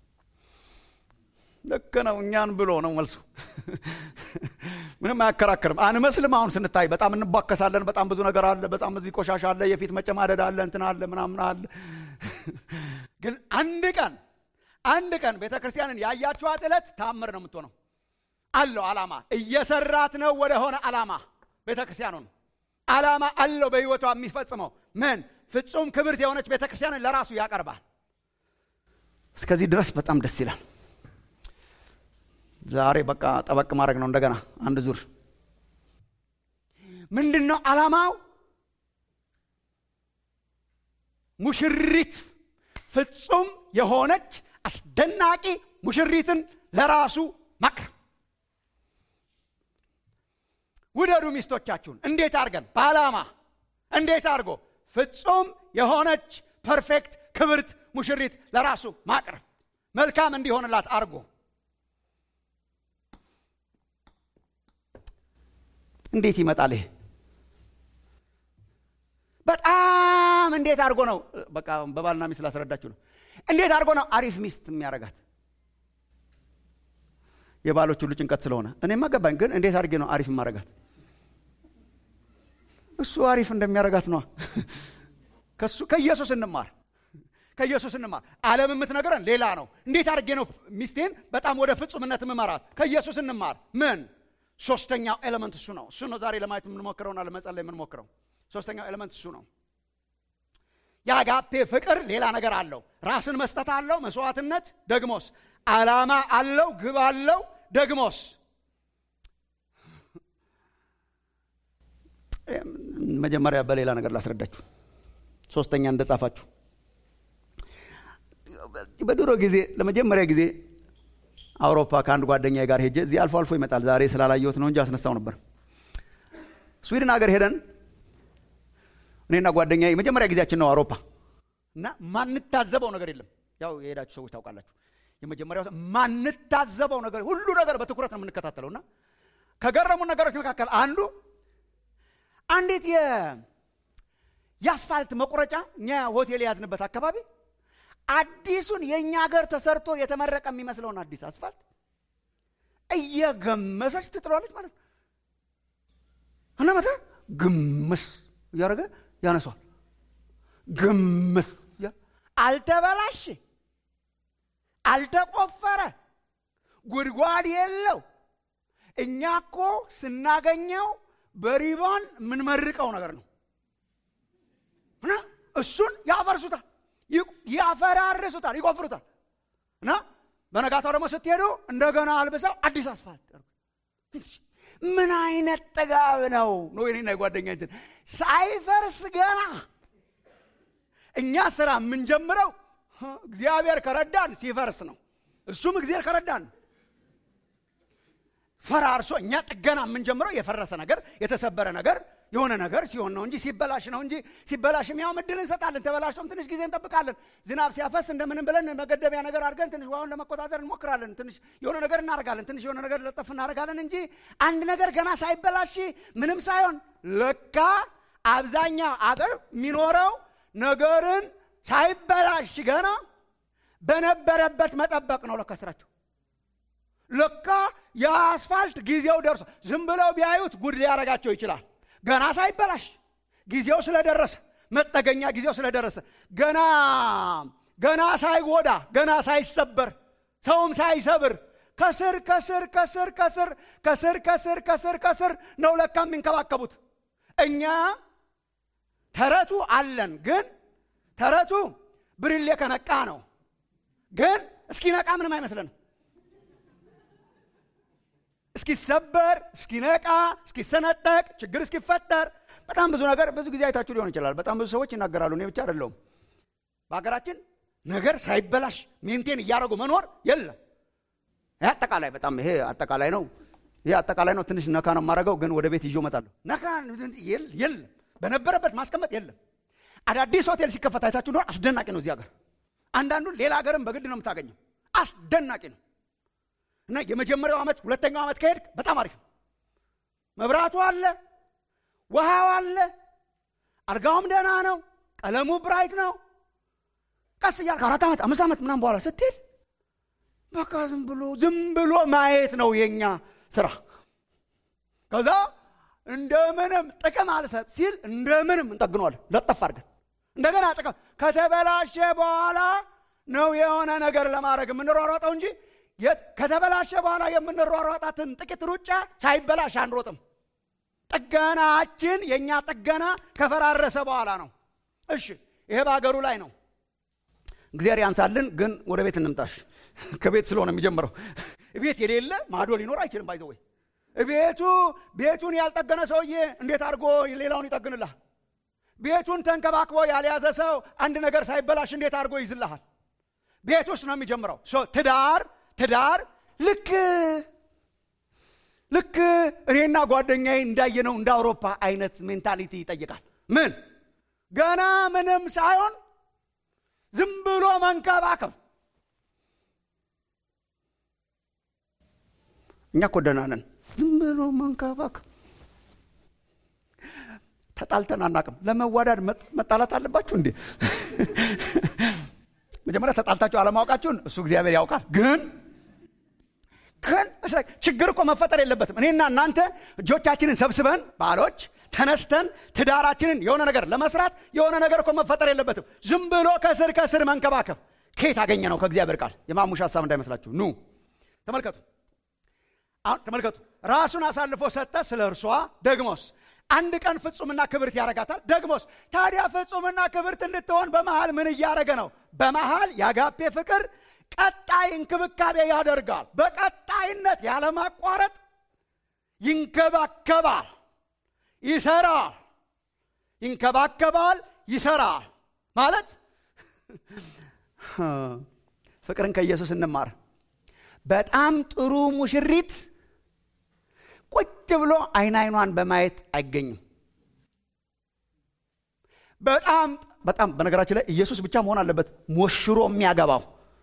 ልክ ነው እኛን ብሎ ነው መልሱ ምንም አያከራክርም አንመስልም አሁን ስንታይ በጣም እንቧከሳለን በጣም ብዙ ነገር አለ በጣም እዚህ ቆሻሻ አለ የፊት መጨማደድ አለ እንትን አለ ምናምን አለ ግን አንድ ቀን አንድ ቀን ቤተ ክርስቲያንን ያያችኋት ዕለት ታምር ነው የምትሆነው አለው አላማ እየሰራት ነው ወደሆነ አላማ ቤተ ክርስቲያኑን አላማ አለው በህይወቷ የሚፈጽመው ምን ፍጹም ክብርት የሆነች ቤተ ክርስቲያንን ለራሱ ያቀርባል እስከዚህ ድረስ በጣም ደስ ይላል ዛሬ በቃ ጠበቅ ማድረግ ነው እንደገና አንድ ዙር ምንድን ነው አላማው ሙሽሪት ፍጹም የሆነች አስደናቂ ሙሽሪትን ለራሱ ማቅረብ ውደዱ ሚስቶቻችሁን እንዴት አድርገን በዓላማ እንዴት አድርጎ ፍጹም የሆነች ፐርፌክት ክብርት ሙሽሪት ለራሱ ማቅረብ መልካም እንዲሆንላት አድርጎ እንዴት ይመጣል ይሄ በጣም እንዴት አድርጎ ነው በቃ በባልና ሚስት ላስረዳችሁ ነው እንዴት አድርጎ ነው አሪፍ ሚስት የሚያረጋት የባሎች ሁሉ ጭንቀት ስለሆነ እኔማ ገባኝ ግን እንዴት አድርጌ ነው አሪፍ ማረጋት እሱ አሪፍ እንደሚያረጋት ነዋ ከሱ ከኢየሱስ እንማር ከኢየሱስ እንማር ዓለም የምትነግረን ሌላ ነው እንዴት አድርጌ ነው ሚስቴን በጣም ወደ ፍጹምነት ምመራት ከኢየሱስ እንማር ምን ሶስተኛው ኤሌመንት እሱ ነው እሱ ነው ዛሬ ለማየት የምንሞክረውና ለመጸለይ የምንሞክረው ሶስተኛው ኤሌመንት እሱ ነው የአጋፔ ፍቅር ሌላ ነገር አለው ራስን መስጠት አለው መስዋዕትነት ደግሞስ አላማ አለው ግብ አለው ደግሞስ መጀመሪያ በሌላ ነገር ላስረዳችሁ ሶስተኛ እንደጻፋችሁ በድሮ ጊዜ ለመጀመሪያ ጊዜ አውሮፓ ከአንድ ጓደኛ ጋር ሄጄ እዚህ አልፎ አልፎ ይመጣል። ዛሬ ስላላየሁት ነው እንጂ አስነሳው ነበር። ስዊድን ሀገር ሄደን እኔና ጓደኛ የመጀመሪያ ጊዜያችን ነው አውሮፓ እና ማንታዘበው ነገር የለም። ያው የሄዳችሁ ሰዎች ታውቃላችሁ። የመጀመሪያው ማንታዘበው ነገር ሁሉ ነገር በትኩረት ነው የምንከታተለው እና ከገረሙ ነገሮች መካከል አንዱ አንዲት የአስፋልት መቁረጫ እኛ ሆቴል የያዝንበት አካባቢ አዲሱን የእኛ ሀገር ተሰርቶ የተመረቀ የሚመስለውን አዲስ አስፋልት እየገመሰች ትጥለዋለች ማለት ነው እና መታ ግምስ እያደረገ ያነሷል። ግምስ አልተበላሽ፣ አልተቆፈረ፣ ጉድጓድ የለው። እኛ እኮ ስናገኘው በሪባን የምንመርቀው ነገር ነው እና እሱን ያፈርሱታል፣ ያፈራርሱታል፣ ይቆፍሩታል እና በነጋታው ደግሞ ስትሄዱ እንደገና አልብሰው አዲስ አስፋልት ምን አይነት ጥጋብ ነው ነው የኔና የጓደኛ እንትን ሳይፈርስ ገና እኛ ስራ የምንጀምረው እግዚአብሔር ከረዳን ሲፈርስ ነው። እሱም እግዚአብሔር ከረዳን ፈራርሶ እኛ ጥገና የምንጀምረው የፈረሰ ነገር የተሰበረ ነገር የሆነ ነገር ሲሆን ነው እንጂ ሲበላሽ ነው እንጂ ሲበላሽም ያው እድል እንሰጣለን። ተበላሽቶም ትንሽ ጊዜ እንጠብቃለን። ዝናብ ሲያፈስ እንደምንም ብለን መገደቢያ ነገር አድርገን ትንሽ ውሃውን ለመቆጣጠር እንሞክራለን። ትንሽ የሆነ ነገር እናደርጋለን። ትንሽ የሆነ ነገር ለጠፍ እናደርጋለን እንጂ አንድ ነገር ገና ሳይበላሽ ምንም ሳይሆን ለካ አብዛኛው አገር የሚኖረው ነገርን ሳይበላሽ ገና በነበረበት መጠበቅ ነው ለካ ስራቸው። ለካ የአስፋልት ጊዜው ደርሶ ዝም ብለው ቢያዩት ጉድ ሊያረጋቸው ይችላል። ገና ሳይበላሽ ጊዜው ስለደረሰ መጠገኛ ጊዜው ስለደረሰ ገና ገና ሳይጎዳ ገና ሳይሰበር ሰውም ሳይሰብር ከስር ከስር ከስር ከስር ከስር ከስር ከስር ከስር ነው ለካ የሚንከባከቡት። እኛ ተረቱ አለን፣ ግን ተረቱ ብርሌ ከነቃ ነው። ግን እስኪነቃ ምንም አይመስለንም። እስኪሰበር እስኪነቃ እስኪሰነጠቅ ችግር እስኪፈጠር በጣም ብዙ ነገር ብዙ ጊዜ አይታችሁ ሊሆን ይችላል። በጣም ብዙ ሰዎች ይናገራሉ። እኔ ብቻ አይደለሁም። በሀገራችን ነገር ሳይበላሽ ሜንቴን እያደረጉ መኖር የለም። ይህ አጠቃላይ በጣም ይሄ አጠቃላይ ነው። ይሄ አጠቃላይ ነው። ትንሽ ነካ ነው የማደርገው፣ ግን ወደ ቤት ይዞ እመጣለሁ። ነካ የለም፣ በነበረበት ማስቀመጥ የለም። አዳዲስ ሆቴል ሲከፈት አይታችሁ እንደሆነ አስደናቂ ነው። እዚህ ሀገር አንዳንዱን ሌላ ሀገርም በግድ ነው የምታገኘው። አስደናቂ ነው። እና የመጀመሪያው ዓመት ሁለተኛው ዓመት ከሄድክ በጣም አሪፍ ነው። መብራቱ አለ፣ ውሃው አለ፣ አልጋውም ደህና ነው፣ ቀለሙ ብራይት ነው። ቀስ እያልክ አራት ዓመት አምስት ዓመት ምናምን በኋላ ስትሄድ በቃ ዝም ብሎ ዝም ብሎ ማየት ነው የኛ ስራ። ከዛ እንደምንም ጥቅም አልሰጥ ሲል እንደምንም እንጠግነዋለን ለጠፍ አድርገን እንደገና ጥቅም ከተበላሸ በኋላ ነው የሆነ ነገር ለማድረግ የምንሯሯጠው እንጂ ከተበላሸ በኋላ የምንሯሯጣትን ጥቂት ሩጫ ሳይበላሽ አንሮጥም። ጥገናችን የእኛ ጥገና ከፈራረሰ በኋላ ነው። እሺ ይሄ በሀገሩ ላይ ነው። እግዚአብሔር ያንሳልን። ግን ወደ ቤት እንምጣሽ። ከቤት ስለሆነ የሚጀምረው ቤት የሌለ ማዶ ሊኖር አይችልም። ባይዘወይ ቤቱ ቤቱን ያልጠገነ ሰውዬ እንዴት አድርጎ ሌላውን ይጠግንልሃል? ቤቱን ተንከባክቦ ያልያዘ ሰው አንድ ነገር ሳይበላሽ እንዴት አድርጎ ይዝልሃል? ቤት ውስጥ ነው የሚጀምረው። ትዳር ትዳር ልክ ልክ እኔና ጓደኛዬ እንዳየነው እንደ አውሮፓ አይነት ሜንታሊቲ ይጠይቃል። ምን ገና ምንም ሳይሆን ዝም ብሎ መንከባከብ። እኛ እኮ ደህና ነን። ዝም ብሎ መንከባከብ። ተጣልተን አናቅም። ለመዋዳድ መጣላት አለባችሁ እንዴ? መጀመሪያ ተጣልታችሁ አለማወቃችሁን እሱ እግዚአብሔር ያውቃል። ግን ግን ችግር እኮ መፈጠር የለበትም። እኔና እናንተ እጆቻችንን ሰብስበን ባሎች ተነስተን ትዳራችንን የሆነ ነገር ለመስራት የሆነ ነገር እኮ መፈጠር የለበትም። ዝም ብሎ ከስር ከስር መንከባከብ ከየት አገኘ ነው? ከእግዚአብሔር ቃል። የማሙሽ ሀሳብ እንዳይመስላችሁ። ኑ ተመልከቱ፣ አሁን ተመልከቱ። ራሱን አሳልፎ ሰጠ ስለ እርሷ ደግሞስ አንድ ቀን ፍጹምና ክብርት ያረጋታል። ደግሞስ ታዲያ ፍጹምና ክብርት እንድትሆን በመሃል ምን እያደረገ ነው? በመሃል የአጋፔ ፍቅር ቀጣይ እንክብካቤ ያደርጋል። በቀጣይነት ያለማቋረጥ ይንከባከባል፣ ይሰራል። ይንከባከባል፣ ይሰራል ማለት ፍቅርን ከኢየሱስ እንማር። በጣም ጥሩ ሙሽሪት ቁጭ ብሎ አይን አይኗን በማየት አይገኝም። በጣም በጣም በነገራችን ላይ ኢየሱስ ብቻ መሆን አለበት ሞሽሮ የሚያገባው።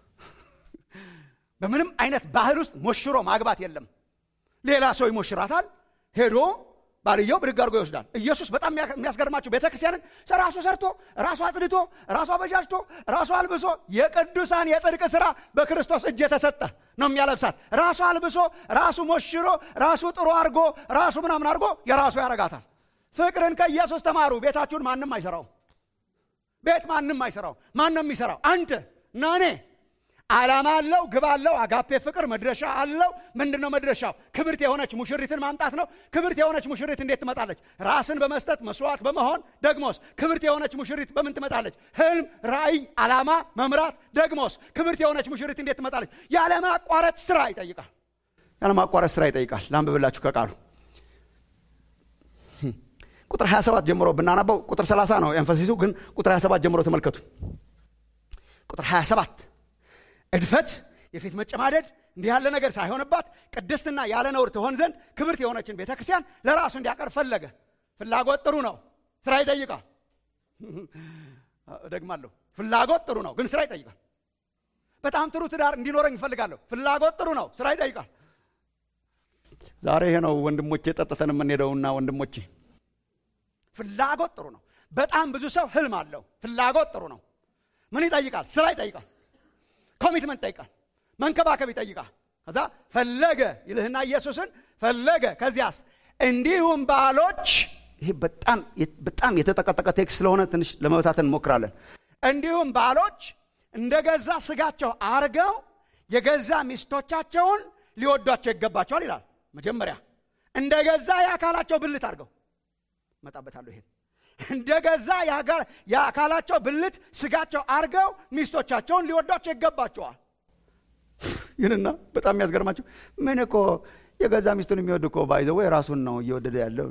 በምንም አይነት ባህል ውስጥ ሞሽሮ ማግባት የለም። ሌላ ሰው ይሞሽራታል። ሄዶ ባልየው ብድግ አድርጎ ይወስዳል። ኢየሱስ በጣም የሚያስገርማቸው ቤተ ክርስቲያንን ራሱ ሰርቶ ራሱ አጽድቶ ራሱ አበጃጅቶ ራሱ አልብሶ የቅዱሳን የጽድቅ ስራ በክርስቶስ እጅ የተሰጠ ነው የሚያለብሳት። ራሱ አልብሶ ራሱ ሞሽሮ ራሱ ጥሩ አድርጎ ራሱ ምናምን አድርጎ የራሱ ያረጋታል። ፍቅርን ከኢየሱስ ተማሩ። ቤታችሁን ማንም አይሰራው። ቤት ማንም አይሰራው። ማን ነው የሚሰራው? አንተ እና እኔ። ዓላማ አለው፣ ግብ አለው። አጋፔ ፍቅር መድረሻ አለው። ምንድን ነው መድረሻው? ክብርት የሆነች ሙሽሪትን ማምጣት ነው። ክብርት የሆነች ሙሽሪት እንዴት ትመጣለች? ራስን በመስጠት መስዋዕት በመሆን ደግሞስ ክብርት የሆነች ሙሽሪት በምን ትመጣለች? ህልም፣ ራእይ፣ ዓላማ መምራት። ደግሞስ ክብርት የሆነች ሙሽሪት እንዴት ትመጣለች? ያለማቋረጥ ስራ ይጠይቃል። ያለማቋረጥ ስራ ይጠይቃል። ላንብብላችሁ ከቃሉ ቁጥር 27 ጀምሮ ብናነበው ቁጥር 30 ነው ኤንፈሲሱ፣ ግን ቁጥር 27 ጀምሮ ተመልከቱ። ቁጥር 27 እድፈት፣ የፊት መጨማደድ እንዲህ ያለ ነገር ሳይሆንባት ቅድስትና ያለ ነውር ትሆን ዘንድ ክብርት የሆነችን ቤተ ክርስቲያን ለራሱ እንዲያቀርብ ፈለገ። ፍላጎት ጥሩ ነው፣ ስራ ይጠይቃል። ደግማለሁ፣ ፍላጎት ጥሩ ነው፣ ግን ስራ ይጠይቃል። በጣም ጥሩ ትዳር እንዲኖረኝ እፈልጋለሁ። ፍላጎት ጥሩ ነው፣ ስራ ይጠይቃል። ዛሬ ይሄ ነው ወንድሞቼ ጠጥተን የምንሄደውና ወንድሞቼ ፍላጎት ጥሩ ነው። በጣም ብዙ ሰው ህልም አለው። ፍላጎት ጥሩ ነው። ምን ይጠይቃል? ስራ ይጠይቃል። ኮሚትመንት ይጠይቃል። መንከባከብ ይጠይቃል። ከዛ ፈለገ ይልህና ኢየሱስን ፈለገ። ከዚያስ እንዲሁም ባሎች፣ ይሄ በጣም በጣም የተጠቀጠቀ ቴክስት ስለሆነ ትንሽ ለመበታተን እንሞክራለን። እንዲሁም ባሎች እንደ ገዛ ስጋቸው አርገው የገዛ ሚስቶቻቸውን ሊወዷቸው ይገባቸዋል ይላል። መጀመሪያ እንደ ገዛ የአካላቸው ብልት አድርገው መጣበታለሁ ይሄን እንደ ገዛ የአካላቸው ብልት ስጋቸው አርገው ሚስቶቻቸውን ሊወዷቸው ይገባቸዋል። ይህንና በጣም የሚያስገርማቸው ምን እኮ የገዛ ሚስቱን የሚወድ እኮ ባይዘው ራሱን ነው እየወደደ ያለው።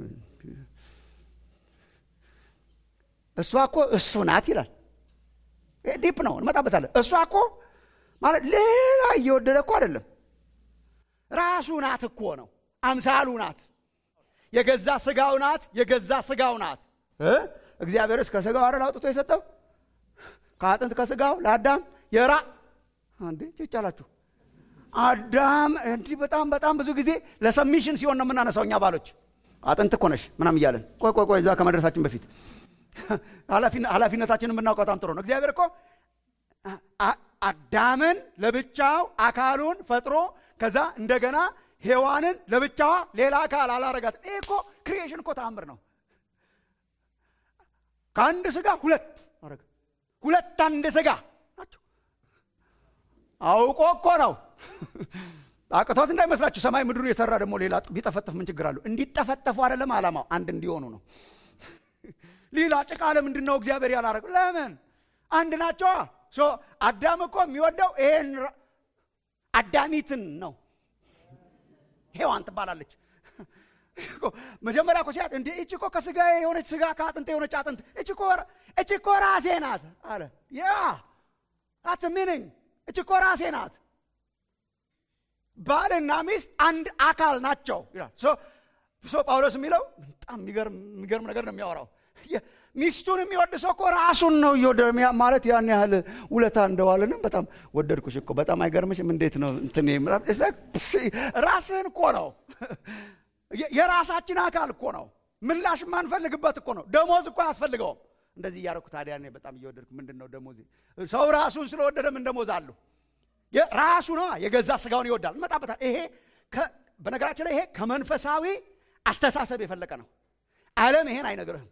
እሷ እኮ እሱ ናት ይላል። ዲፕ ነው እንመጣበታለን። እሷ እኮ ማለት ሌላ እየወደደ እኮ አይደለም፣ ራሱ ናት እኮ ነው። አምሳሉ ናት የገዛ ስጋው ናት። የገዛ ስጋው ናት። እግዚአብሔርስ ከስጋው አይደል አውጥቶ የሰጠው ከአጥንት ከስጋው ለአዳም የራ አንዴ ጭጫላችሁ አዳም እንዲህ በጣም በጣም ብዙ ጊዜ ለሰሚሽን ሲሆን ነው የምናነሳው እኛ ባሎች አጥንት እኮ ነሽ ምናም እያለን ቆይ ቆይ ቆይ እዛ ከመድረሳችን በፊት ኃላፊነታችንን የምናውቀው በጣም ጥሩ ነው። እግዚአብሔር እኮ አዳምን ለብቻው አካሉን ፈጥሮ ከዛ እንደገና ሔዋንን ለብቻዋ ሌላ አካል አላረጋት። ይህ እኮ ክሪኤሽን እኮ ተአምር ነው። ከአንድ ስጋ ሁለት አረገ። ሁለት አንድ ስጋ ናቸው። አውቆ እኮ ነው። አቅቶት እንዳይመስላችሁ። ሰማይ ምድሩ የሰራ ደግሞ ሌላ ቢጠፈጠፍ ምን ችግር አለው? እንዲጠፈጠፉ አይደለም ዓላማው፣ አንድ እንዲሆኑ ነው። ሌላ ጭቃ ለምንድን ነው እግዚአብሔር ያላረገው? ለምን አንድ ናቸዋ። አዳም እኮ የሚወደው ይሄን አዳሚትን ነው። ሔዋን ትባላለች። መጀመሪያ እኮ ሲያት እንደ እች እኮ ከስጋ የሆነች ስጋ ከአጥንት የሆነች አጥንት እች እኮ ራሴ ናት አለ። ያ ታትስ ሚኒንግ እች እኮ ራሴ ናት። ባልና ሚስት አንድ አካል ናቸው ይላል። ሶ ጳውሎስ የሚለው በጣም የሚገርም ነገር ነው የሚያወራው። ሚስቱን የሚወድ ሰው እኮ ራሱን ነው እየወደደ ማለት ያን ያህል ውለታ እንደዋለንም በጣም ወደድኩሽ እኮ በጣም አይገርምሽም? እንዴት ነው እንትን ራስህን እኮ ነው የራሳችን አካል እኮ ነው። ምላሽ የማንፈልግበት እኮ ነው። ደሞዝ እኮ አያስፈልገውም። እንደዚህ እያደረኩ ታዲያ እኔ በጣም እየወደድኩ ምንድን ነው ደሞዝ? ሰው ራሱን ስለወደደ ምን ደሞዝ አለው? ራሱ ነው የገዛ ስጋውን ይወዳል። እንመጣበታል። ይሄ በነገራችን ላይ ይሄ ከመንፈሳዊ አስተሳሰብ የፈለቀ ነው። ዓለም ይሄን አይነግርህም።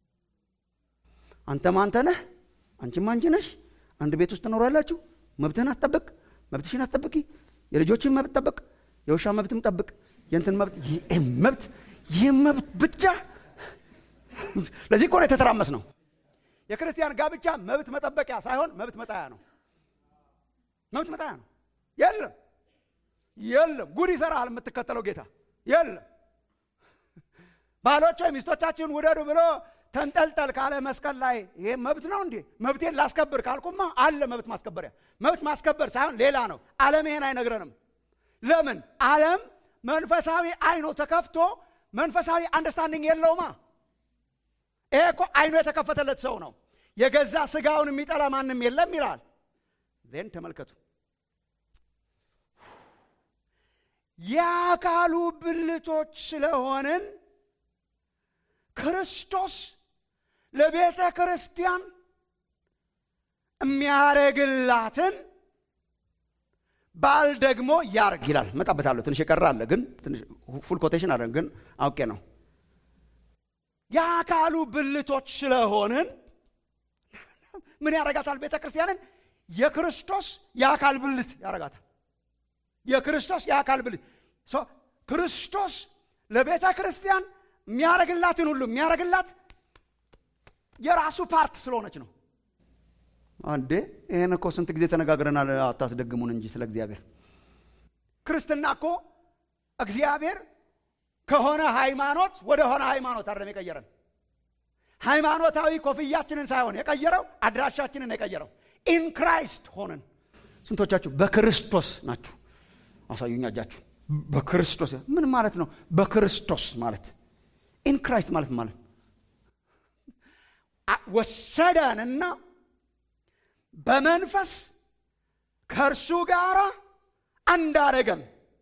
አንተም አንተ ነህ፣ አንቺም አንቺ ነሽ። አንድ ቤት ውስጥ ትኖራላችሁ። መብትህን አስጠብቅ፣ መብትሽን አስጠብቂ፣ የልጆችን መብት ጠብቅ፣ የውሻ መብትም ጠብቅ፣ የእንትን መብት ይህ መብት ይህ መብት ብቻ። ለዚህ እኮ ነው የተተራመስ ነው። የክርስቲያን ጋብቻ መብት መጠበቂያ ሳይሆን መብት መጣያ ነው። መብት መጣያ ነው። የለም የለም፣ ጉድ ይሰራል የምትከተለው ጌታ የለም። ባሎች ሚስቶቻችሁን ውደዱ ብሎ ተንጠልጠል ካለ መስቀል ላይ ይሄ መብት ነው እንዴ? መብቴን ላስከብር ካልኩማ አለ መብት ማስከበሪያ። መብት ማስከበር ሳይሆን ሌላ ነው። ዓለም ይሄን አይነግረንም። ለምን ዓለም መንፈሳዊ አይኖ ተከፍቶ መንፈሳዊ አንደርስታንዲንግ የለውማ ይሄ እኮ አይኖ የተከፈተለት ሰው ነው የገዛ ስጋውን የሚጠላ ማንም የለም ይላል ዜን ተመልከቱ የአካሉ ብልቶች ስለሆንን ክርስቶስ ለቤተ ክርስቲያን የሚያረግላትን ባል ደግሞ ያርግ ይላል መጣበታለሁ ትንሽ የቀረ አለ ግን ፉል ኮቴሽን አለ ግን አውቄ ነው የአካሉ ብልቶች ስለሆንን ምን ያረጋታል ቤተ ክርስቲያንን የክርስቶስ የአካል ብልት ያረጋታል የክርስቶስ የአካል ብልት ክርስቶስ ለቤተ ክርስቲያን የሚያረግላትን ሁሉ የሚያረግላት የራሱ ፓርት ስለሆነች ነው አንዴ ይህን እኮ ስንት ጊዜ ተነጋግረናል አታስደግሙን እንጂ ስለ እግዚአብሔር ክርስትና እኮ እግዚአብሔር ከሆነ ሃይማኖት ወደ ሆነ ሃይማኖት አይደለም የቀየረን ሃይማኖታዊ ኮፍያችንን ሳይሆን የቀየረው አድራሻችንን የቀየረው ኢን ክራይስት ሆነን ስንቶቻችሁ በክርስቶስ ናችሁ አሳዩኛ እጃችሁ በክርስቶስ ምን ማለት ነው በክርስቶስ ማለት ኢን ክራይስት ማለት ማለት ወሰደንና በመንፈስ ከእርሱ ጋር አንዳረገን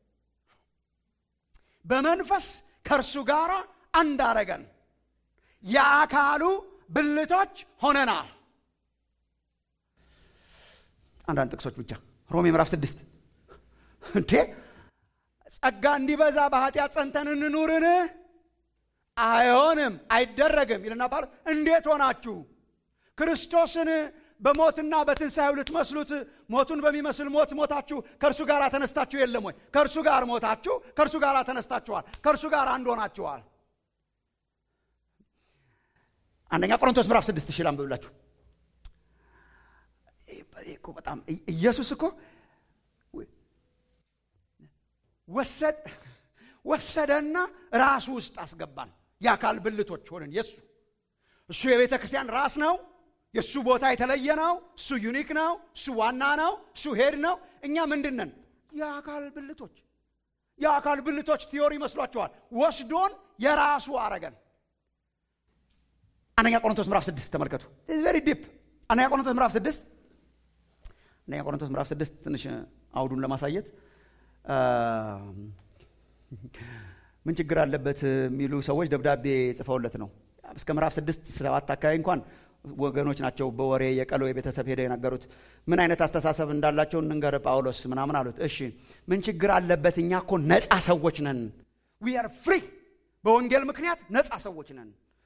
በመንፈስ ከእርሱ ጋር አንዳረገን የአካሉ ብልቶች ሆነናል አንዳንድ ጥቅሶች ብቻ ሮሜ ምዕራፍ ስድስት እንዴ ጸጋ እንዲበዛ በኃጢአት ጸንተን እንኑርን አይሆንም አይደረግም ይልና ጳውሎስ እንዴት ሆናችሁ ክርስቶስን በሞትና በትንሣኤው ልትመስሉት ሞቱን በሚመስል ሞት ሞታችሁ ከእርሱ ጋር ተነስታችሁ የለም ወይ ከእርሱ ጋር ሞታችሁ ከእርሱ ጋር ተነስታችኋል ከእርሱ ጋር አንድ ሆናችኋል አንደኛ ቆሮንቶስ ምዕራፍ ስድስት ሺህ ላንብብላችሁ በጣም ኢየሱስ እኮ ወሰደና ራሱ ውስጥ አስገባን የአካል ብልቶች ሆነን የሱ እሱ የቤተ ክርስቲያን ራስ ነው የእሱ ቦታ የተለየ ነው እሱ ዩኒክ ነው እሱ ዋና ነው እሱ ሄድ ነው እኛ ምንድን ነን የአካል ብልቶች የአካል ብልቶች ቲዮሪ ይመስሏቸዋል ወስዶን የራሱ አረገን አንደኛ ቆሮንቶስ ምዕራፍ ስድስት ተመልከቱ ቨሪ ዲፕ አንደኛ ቆሮንቶስ ምዕራፍ ስድስት አንደኛ ቆሮንቶስ ምዕራፍ ስድስት ትንሽ አውዱን ለማሳየት ምን ችግር አለበት የሚሉ ሰዎች ደብዳቤ ጽፈውለት ነው እስከ ምዕራፍ ስድስት ሰባት አካባቢ እንኳን ወገኖች ናቸው በወሬ የቀሎ የቤተሰብ ሄደው የነገሩት ምን አይነት አስተሳሰብ እንዳላቸው እንንገር ጳውሎስ ምናምን አሉት እሺ ምን ችግር አለበት እኛ እኮ ነፃ ሰዎች ነን ዊ አር ፍሪ በወንጌል ምክንያት ነፃ ሰዎች ነን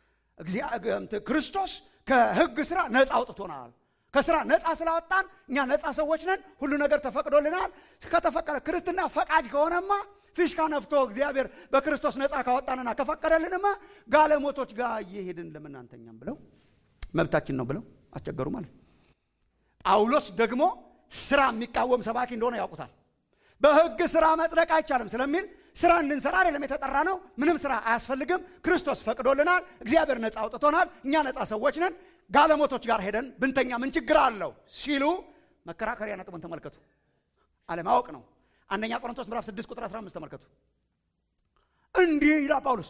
ክርስቶስ ከህግ ስራ ነፃ አውጥቶናል ከስራ ነፃ ስላወጣን እኛ ነፃ ሰዎች ነን ሁሉ ነገር ተፈቅዶልናል ከተፈቀደ ክርስትና ፈቃጅ ከሆነማ ፊሽካ ነፍቶ እግዚአብሔር በክርስቶስ ነፃ ካወጣንና ከፈቀደልንማ ጋለሞቶች ጋር እየሄድን ለምናንተኛም ብለው መብታችን ነው ብለው አስቸገሩ ማለት ጳውሎስ ደግሞ ስራ የሚቃወም ሰባኪ እንደሆነ ያውቁታል በህግ ስራ መጽደቅ አይቻልም ስለሚል ስራ እንድንሰራ አይደለም የተጠራ ነው ምንም ስራ አያስፈልግም ክርስቶስ ፈቅዶልናል እግዚአብሔር ነፃ አውጥቶናል እኛ ነፃ ሰዎች ነን ጋለሞቶች ጋር ሄደን ብንተኛ ምን ችግር አለው ሲሉ መከራከሪያ ነጥቡን ተመልከቱ አለማወቅ ነው አንደኛ ቆሮንቶስ ምዕራፍ 6 ቁጥር 15 ተመልከቱ እንዲህ ይላል ጳውሎስ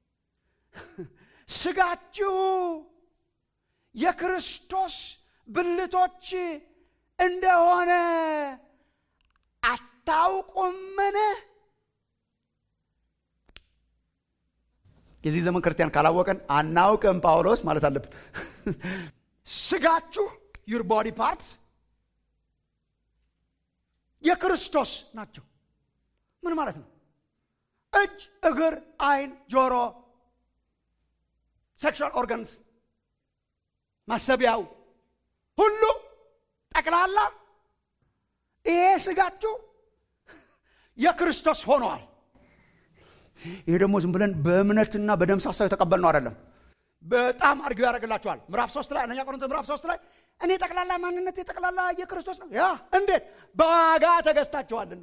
ስጋችሁ የክርስቶስ ብልቶች እንደሆነ አታውቁምን የዚህ ዘመን ክርስቲያን ካላወቀን አናውቅም ጳውሎስ ማለት አለብን ስጋችሁ ዩር ቦዲ ፓርትስ የክርስቶስ ናቸው ምን ማለት ነው እጅ እግር አይን ጆሮ ሴክሹዋል ኦርጋንስ ማሰቢያው ሁሉ ጠቅላላ ይሄ ስጋችሁ የክርስቶስ ሆነዋል ይሄ ደግሞ ዝም ብለን በእምነትና በደም ሳሳው የተቀበል ነው አይደለም በጣም አርጊው ያደርግላቸዋል ምዕራፍ ሶስት ላይ አንደኛ ቆሮንቶስ ምዕራፍ ሶስት ላይ እኔ ጠቅላላ ማንነት የጠቅላላ የክርስቶስ ነው ያ እንዴት በዋጋ ተገዝታችኋልና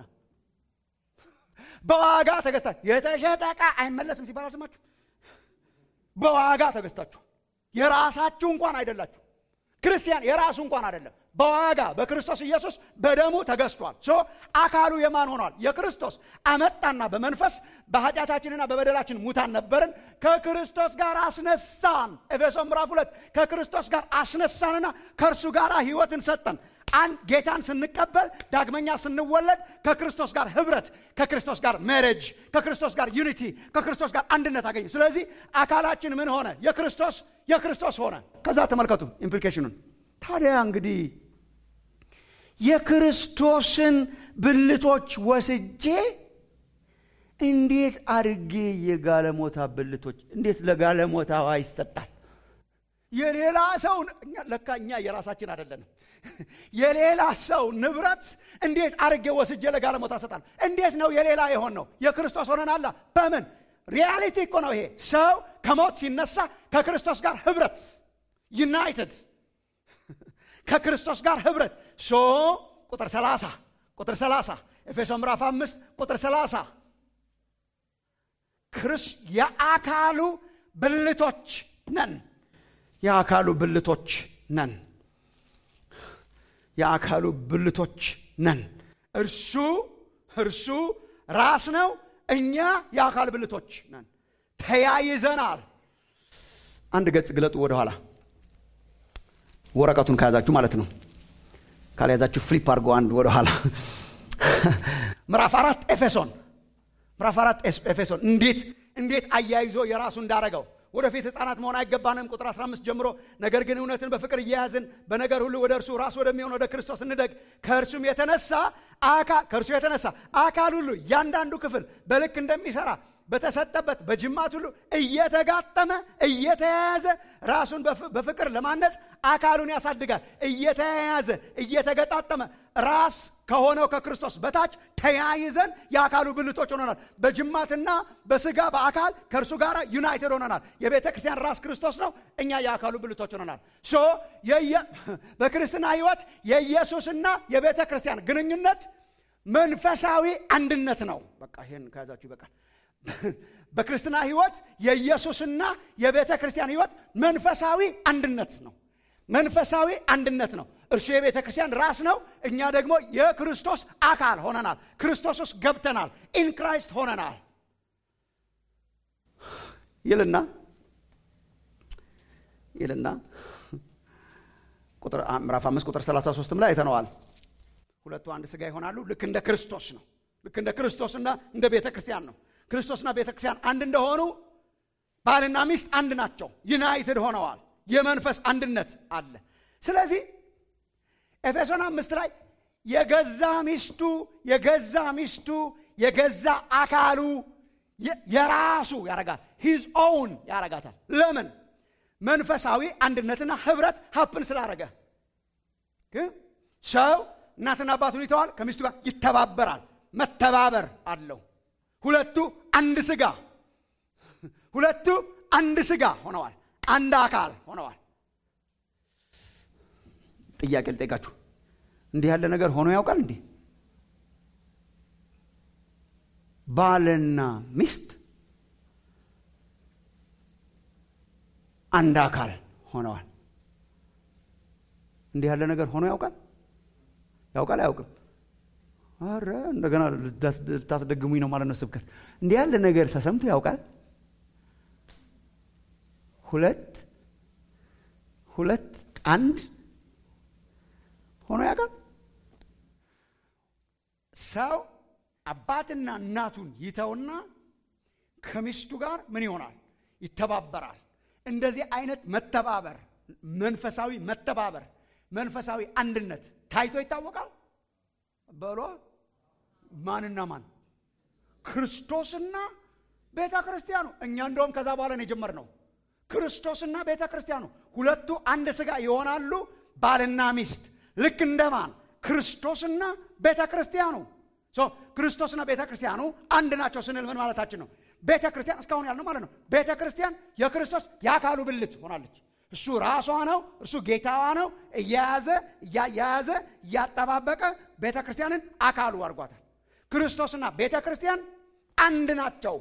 በዋጋ ተገዝታ የተሸጠ ዕቃ አይመለስም ሲባል አልሰማችሁ በዋጋ ተገዝታችሁ የራሳችሁ እንኳን አይደላችሁ ክርስቲያን የራሱ እንኳን አይደለም በዋጋ በክርስቶስ ኢየሱስ በደሙ ተገዝቷል ሶ አካሉ የማን ሆኗል የክርስቶስ አመጣና በመንፈስ በኃጢአታችንና በበደላችን ሙታን ነበርን ከክርስቶስ ጋር አስነሳን ኤፌሶ ምዕራፍ ሁለት ከክርስቶስ ጋር አስነሳንና ከእርሱ ጋር ህይወትን ሰጠን አንድ ጌታን ስንቀበል ዳግመኛ ስንወለድ ከክርስቶስ ጋር ህብረት ከክርስቶስ ጋር ሜሬጅ ከክርስቶስ ጋር ዩኒቲ ከክርስቶስ ጋር አንድነት አገኘ ስለዚህ አካላችን ምን ሆነ የክርስቶስ የክርስቶስ ሆነ ከዛ ተመልከቱ ኢምፕሊኬሽኑን ታዲያ እንግዲህ የክርስቶስን ብልቶች ወስጄ እንዴት አድርጌ የጋለሞታ ብልቶች እንዴት ለጋለሞታዋ ይሰጣል የሌላ ሰው ለካ እኛ የራሳችን አይደለንም የሌላ ሰው ንብረት እንዴት አድርጌ ወስጄ ለጋለሞታ ሰጣል እንዴት ነው የሌላ የሆን ነው የክርስቶስ ሆነናላ በምን ሪያሊቲ እኮ ነው ይሄ ሰው ከሞት ሲነሳ ከክርስቶስ ጋር ህብረት ዩናይትድ ከክርስቶስ ጋር ህብረት ሶ ቁጥር 30 ቁጥር 30 ኤፌሶ ምዕራፍ 5 ቁጥር 30 የአካሉ ብልቶች ነን የአካሉ ብልቶች ነን የአካሉ ብልቶች ነን እርሱ እርሱ ራስ ነው እኛ የአካል ብልቶች ነን ተያይዘናል አንድ ገጽ ግለጡ ወደኋላ ወረቀቱን ከያዛችሁ ማለት ነው ካልያዛችሁ ፍሊፕ አድርጎ አንድ ወደኋላ ምዕራፍ አራት ኤፌሶን ምዕራፍ አራት ኤፌሶን እንዴት እንዴት አያይዞ የራሱ እንዳረገው ወደፊት ህፃናት መሆን አይገባንም ቁጥር 15 ጀምሮ ነገር ግን እውነትን በፍቅር እየያዝን በነገር ሁሉ ወደ እርሱ ራሱ ወደሚሆን ወደ ክርስቶስ እንደግ ከእርሱም የተነሳ ከእርሱ የተነሳ አካል ሁሉ እያንዳንዱ ክፍል በልክ እንደሚሰራ በተሰጠበት በጅማት ሁሉ እየተጋጠመ እየተያያዘ ራሱን በፍቅር ለማነጽ አካሉን ያሳድጋል እየተያያዘ እየተገጣጠመ ራስ ከሆነው ከክርስቶስ በታች ተያይዘን የአካሉ ብልቶች ሆነናል በጅማትና በስጋ በአካል ከእርሱ ጋር ዩናይትድ ሆነናል የቤተ ክርስቲያን ራስ ክርስቶስ ነው እኛ የአካሉ ብልቶች ሆነናል ሶ በክርስትና ህይወት የኢየሱስና የቤተ ክርስቲያን ግንኙነት መንፈሳዊ አንድነት ነው በቃ ይህን ከያዛችሁ ይበቃል በክርስትና ህይወት የኢየሱስና የቤተ ክርስቲያን ህይወት መንፈሳዊ አንድነት ነው መንፈሳዊ አንድነት ነው እርሱ የቤተ ክርስቲያን ራስ ነው እኛ ደግሞ የክርስቶስ አካል ሆነናል ክርስቶስ ውስጥ ገብተናል ኢን ክራይስት ሆነናል ይልና ይልና ምዕራፍ አምስት ቁጥር 33 ላይ አይተነዋል ሁለቱ አንድ ስጋ ይሆናሉ ልክ እንደ ክርስቶስ ነው ልክ እንደ ክርስቶስና እንደ ቤተ ክርስቲያን ነው ክርስቶስና ቤተ ክርስቲያን አንድ እንደሆኑ ባልና ሚስት አንድ ናቸው ዩናይትድ ሆነዋል የመንፈስ አንድነት አለ ስለዚህ ኤፌሶን አምስት ላይ የገዛ ሚስቱ የገዛ ሚስቱ የገዛ አካሉ የራሱ ያረጋል ሂዝ ኦውን ያረጋታል ለምን መንፈሳዊ አንድነትና ህብረት ሀፕን ስላረገ ሰው እናትና አባቱን ይተዋል ከሚስቱ ጋር ይተባበራል መተባበር አለው ሁለቱ አንድ ስጋ ሁለቱ አንድ ስጋ ሆነዋል አንድ አካል ሆነዋል ጥያቄ ልጠይቃችሁ እንዲህ ያለ ነገር ሆኖ ያውቃል እንዲህ ባልና ሚስት አንድ አካል ሆነዋል እንዲህ ያለ ነገር ሆኖ ያውቃል ያውቃል አያውቅም አረ እንደገና ልታስደግሙኝ ነው ማለት ነው ስብከት እንዲህ ያለ ነገር ተሰምቶ ያውቃል ሁለት ሁለት አንድ ሆኖ ያውቃል ሰው አባትና እናቱን ይተውና ከሚስቱ ጋር ምን ይሆናል ይተባበራል እንደዚህ አይነት መተባበር መንፈሳዊ መተባበር መንፈሳዊ አንድነት ታይቶ ይታወቃል በሏ ማንና ማን ክርስቶስና ቤተ ክርስቲያኑ እኛ እንደውም ከዛ በኋላ ነው የጀመርነው ክርስቶስና ቤተ ክርስቲያኑ ሁለቱ አንድ ስጋ ይሆናሉ ባልና ሚስት ልክ እንደማን ክርስቶስና ቤተ ክርስቲያኑ ክርስቶስና ቤተ ክርስቲያኑ አንድ ናቸው ስንል ምን ማለታችን ነው ቤተ ክርስቲያን እስካሁን ያልነው ማለት ነው ቤተ ክርስቲያን የክርስቶስ የአካሉ ብልት ሆናለች እሱ ራሷ ነው እርሱ ጌታዋ ነው እያያዘ እያያያዘ እያጠባበቀ ቤተ ክርስቲያንን አካሉ አድርጓታል ክርስቶስና ቤተ ክርስቲያን አንድ ናቸው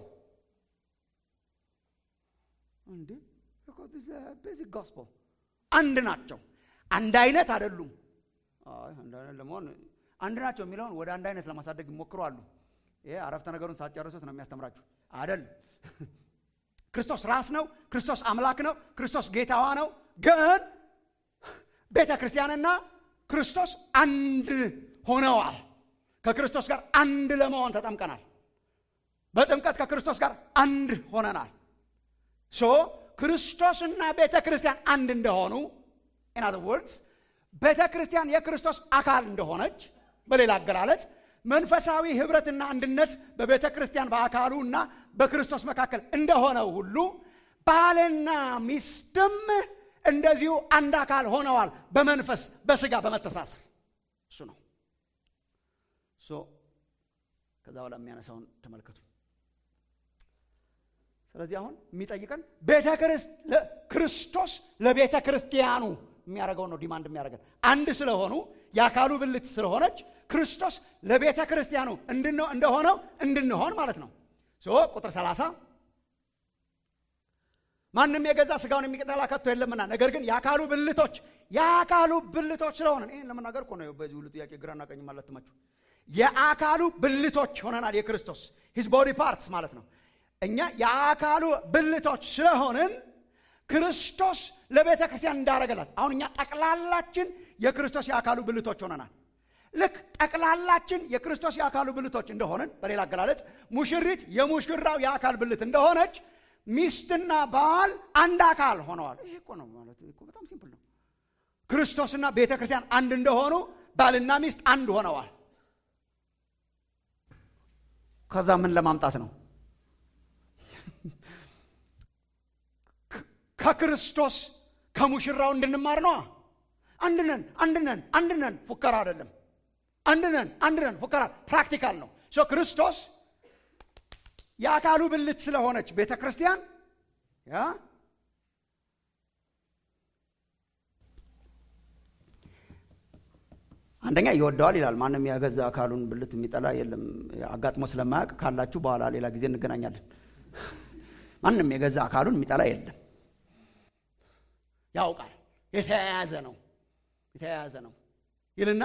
እንዴ ቤዚክ ጎስፖል አንድ ናቸው አንድ አይነት አይደሉም። አይ አንድ አይነት ለመሆን አንድ ናቸው የሚለውን ወደ አንድ አይነት ለማሳደግ ይሞክሩ አሉ። ይሄ አረፍተ ነገሩን ሳትጨርሱት ነው የሚያስተምራችሁ አይደል? ክርስቶስ ራስ ነው። ክርስቶስ አምላክ ነው። ክርስቶስ ጌታዋ ነው። ግን ቤተ ክርስቲያንና ክርስቶስ አንድ ሆነዋል። ከክርስቶስ ጋር አንድ ለመሆን ተጠምቀናል። በጥምቀት ከክርስቶስ ጋር አንድ ሆነናል። ሶ ክርስቶስና ቤተ ክርስቲያን አንድ እንደሆኑ ኢን አዘር ወርድስ ቤተ ክርስቲያን የክርስቶስ አካል እንደሆነች፣ በሌላ አገላለጽ መንፈሳዊ ህብረትና አንድነት በቤተ ክርስቲያን በአካሉ እና በክርስቶስ መካከል እንደሆነው ሁሉ ባልና ሚስትም እንደዚሁ አንድ አካል ሆነዋል። በመንፈስ በስጋ በመተሳሰር እሱ ነው። ሶ ከዛ በኋላ የሚያነሳውን ተመልከቱ። ስለዚህ አሁን የሚጠይቀን ቤተ ክርስቶስ ለቤተ ክርስቲያኑ የሚያደርገው ነው። ዲማንድ የሚያደርገን አንድ ስለሆኑ የአካሉ ብልት ስለሆነች ክርስቶስ ለቤተ ክርስቲያኑ እንደሆነው እንድንሆን ማለት ነው። ቁጥር 30 ማንም የገዛ ስጋውን የሚጠላ ከቶ የለምና፣ ነገር ግን የአካሉ ብልቶች የአካሉ ብልቶች ስለሆነ ይህን ለመናገር እኮ ነው። በዚህ ሁሉ ጥያቄ ግራና ቀኝ ማለት ትመችሁ የአካሉ ብልቶች ሆነናል። የክርስቶስ ሂዝ ቦዲ ፓርትስ ማለት ነው። እኛ የአካሉ ብልቶች ስለሆንን ክርስቶስ ለቤተ ክርስቲያን እንዳረገላት አሁን እኛ ጠቅላላችን የክርስቶስ የአካሉ ብልቶች ሆነናል። ልክ ጠቅላላችን የክርስቶስ የአካሉ ብልቶች እንደሆንን፣ በሌላ አገላለጽ ሙሽሪት የሙሽራው የአካል ብልት እንደሆነች ሚስትና ባል አንድ አካል ሆነዋል። ይሄ እኮ ነው ማለት እኮ በጣም ሲምፕል ነው። ክርስቶስና ቤተ ክርስቲያን አንድ እንደሆኑ ባልና ሚስት አንድ ሆነዋል። ከዛ ምን ለማምጣት ነው? ከክርስቶስ ከሙሽራው እንድንማር ነዋ። አንድነን አንድነን አንድነን ፉከራ አይደለም። አንድነን አንድነን ፉከራ ፕራክቲካል ነው። ክርስቶስ የአካሉ ብልት ስለሆነች ቤተ ክርስቲያን ያ አንደኛ ይወደዋል ይላል። ማንም የገዛ አካሉን ብልት የሚጠላ የለም። አጋጥሞ ስለማያውቅ ካላችሁ በኋላ ሌላ ጊዜ እንገናኛለን። ማንም የገዛ አካሉን የሚጠላ የለም። ያውቃል። የተያያዘ ነው የተያያዘ ነው ይልና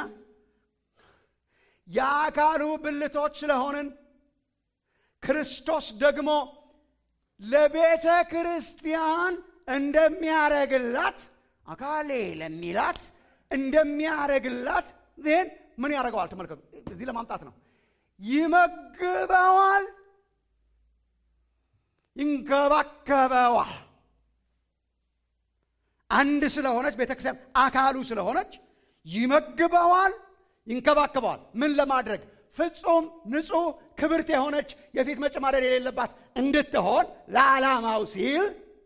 የአካሉ ብልቶች ስለሆንን ክርስቶስ ደግሞ ለቤተ ክርስቲያን እንደሚያረግላት አካሌ ለሚላት እንደሚያረግላት ይህን ምን ያደርገዋል? ተመልከቱ። እዚህ ለማምጣት ነው። ይመግበዋል፣ ይንከባከበዋል። አንድ ስለሆነች ቤተ ክርስቲያን አካሉ ስለሆነች ይመግበዋል፣ ይንከባከበዋል። ምን ለማድረግ ፍጹም ንጹሕ ክብርት የሆነች የፊት መጨማደድ የሌለባት እንድትሆን ለዓላማው ሲል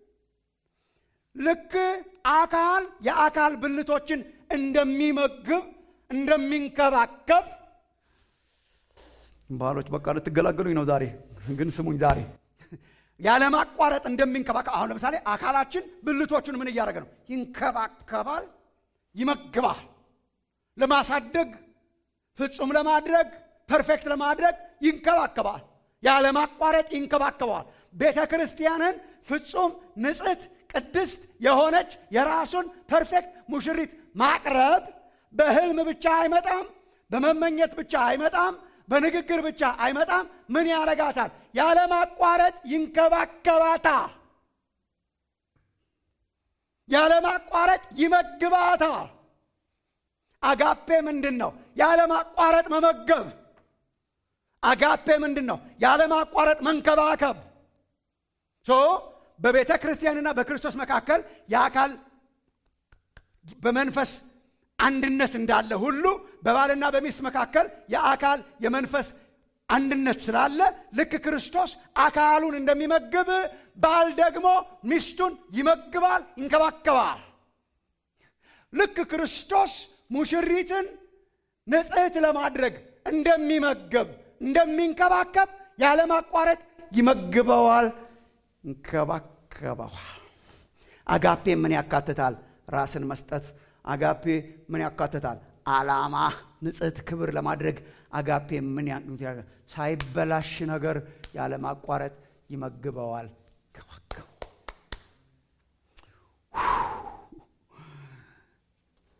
ልክ አካል የአካል ብልቶችን እንደሚመግብ እንደሚንከባከብ ባሎች በቃ ልትገላገሉኝ ነው ዛሬ ግን ስሙኝ ዛሬ ያለማቋረጥ እንደሚንከባከብ አሁን ለምሳሌ አካላችን ብልቶቹን ምን እያደረገ ነው ይንከባከባል ይመግባል ለማሳደግ ፍጹም ለማድረግ ፐርፌክት ለማድረግ ይንከባከባል ያለማቋረጥ ይንከባከበዋል ቤተ ክርስቲያንን ፍጹም ንጽሕት ቅድስት የሆነች የራሱን ፐርፌክት ሙሽሪት ማቅረብ በህልም ብቻ አይመጣም በመመኘት ብቻ አይመጣም በንግግር ብቻ አይመጣም ምን ያረጋታል ያለማቋረጥ ይንከባከባታል ያለማቋረጥ ይመግባታል አጋፔ ምንድን ነው ያለማቋረጥ መመገብ አጋፔ ምንድን ነው ያለማቋረጥ መንከባከብ ሶ በቤተ ክርስቲያንና በክርስቶስ መካከል የአካል በመንፈስ አንድነት እንዳለ ሁሉ በባልና በሚስት መካከል የአካል የመንፈስ አንድነት ስላለ ልክ ክርስቶስ አካሉን እንደሚመግብ ባል ደግሞ ሚስቱን ይመግባል ይንከባከባል ልክ ክርስቶስ ሙሽሪትን ንጽሕት ለማድረግ እንደሚመገብ እንደሚንከባከብ ያለማቋረጥ ይመግበዋል ይንከባከበዋል አጋፔ ምን ያካትታል ራስን መስጠት አጋፔ ምን ያካትታል አላማ ንጽሕት ክብር ለማድረግ አጋፔ ምን ሳይበላሽ ነገር ያለማቋረጥ ይመግበዋል ይንከባከበዋል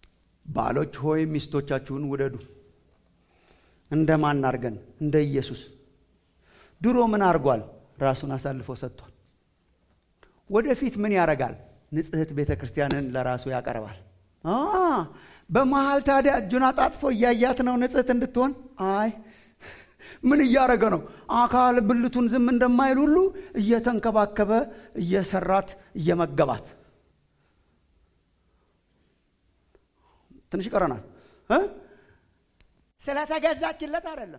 ባሎች ሆይ ሚስቶቻችሁን ውደዱ። እንደ ማን አድርገን? እንደ ኢየሱስ። ድሮ ምን አድርጓል? ራሱን አሳልፎ ሰጥቷል። ወደፊት ምን ያደርጋል? ንጽሕት ቤተ ክርስቲያንን ለራሱ ያቀርባል። በመሀል ታዲያ እጁን አጣጥፎ እያያት ነው ንጽሕት እንድትሆን። አይ ምን እያደረገ ነው? አካል ብልቱን ዝም እንደማይል ሁሉ እየተንከባከበ እየሰራት እየመገባት ትንሽ ይቀረናል። ስለተገዛችለት አይደለም፣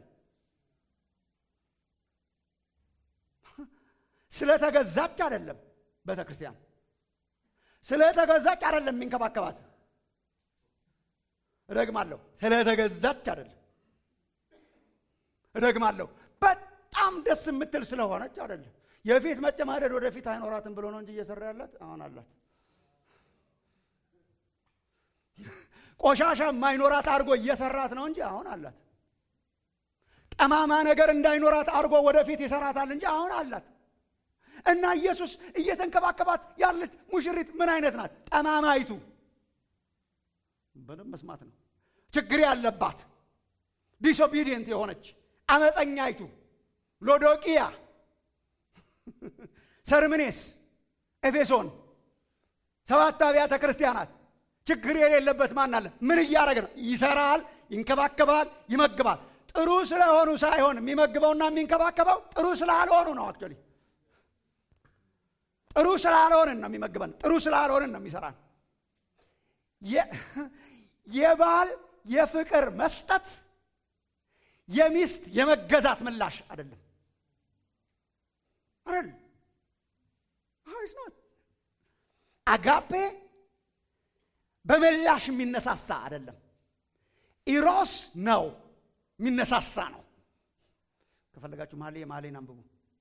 ስለተገዛች አይደለም። ቤተ ክርስቲያን ስለተገዛች አይደለም የሚንከባከባት። እደግማለሁ፣ ስለተገዛች አይደለም። እደግማለሁ፣ በጣም ደስ የምትል ስለሆነች አይደለም። የፊት መጨማደድ ወደፊት አይኖራትም ብሎ ነው እንጂ እየሰራ ያላት አሁን አላት። ቆሻሻ የማይኖራት አድርጎ እየሰራት ነው እንጂ አሁን አላት። ጠማማ ነገር እንዳይኖራት አድርጎ ወደፊት ይሰራታል እንጂ አሁን አላት። እና ኢየሱስ እየተንከባከባት ያለች ሙሽሪት ምን አይነት ናት? ጠማማይቱ በደንብ መስማት ነው። ችግር ያለባት ዲስኦቢዲየንት የሆነች አመፀኛይቱ ሎዶቅያ፣ ሰርምኔስ፣ ኤፌሶን ሰባት አብያተ ክርስቲያናት ችግር የሌለበት ማን አለ? ምን እያደረገ ነው? ይሰራል፣ ይንከባከባል፣ ይመግባል። ጥሩ ስለሆኑ ሳይሆን የሚመግበውና የሚንከባከበው ጥሩ ስላልሆኑ ነው። አክቹዋሊ ጥሩ ስላልሆንን ነው የሚመግበን፣ ጥሩ ስላልሆንን ነው የሚሰራን። የባል የፍቅር መስጠት የሚስት የመገዛት ምላሽ አይደለም አይደል? አጋፔ በምላሽ የሚነሳሳ አይደለም። ኢሮስ ነው የሚነሳሳ ነው። ከፈለጋችሁ ማሌ ማሌን አንብቡ።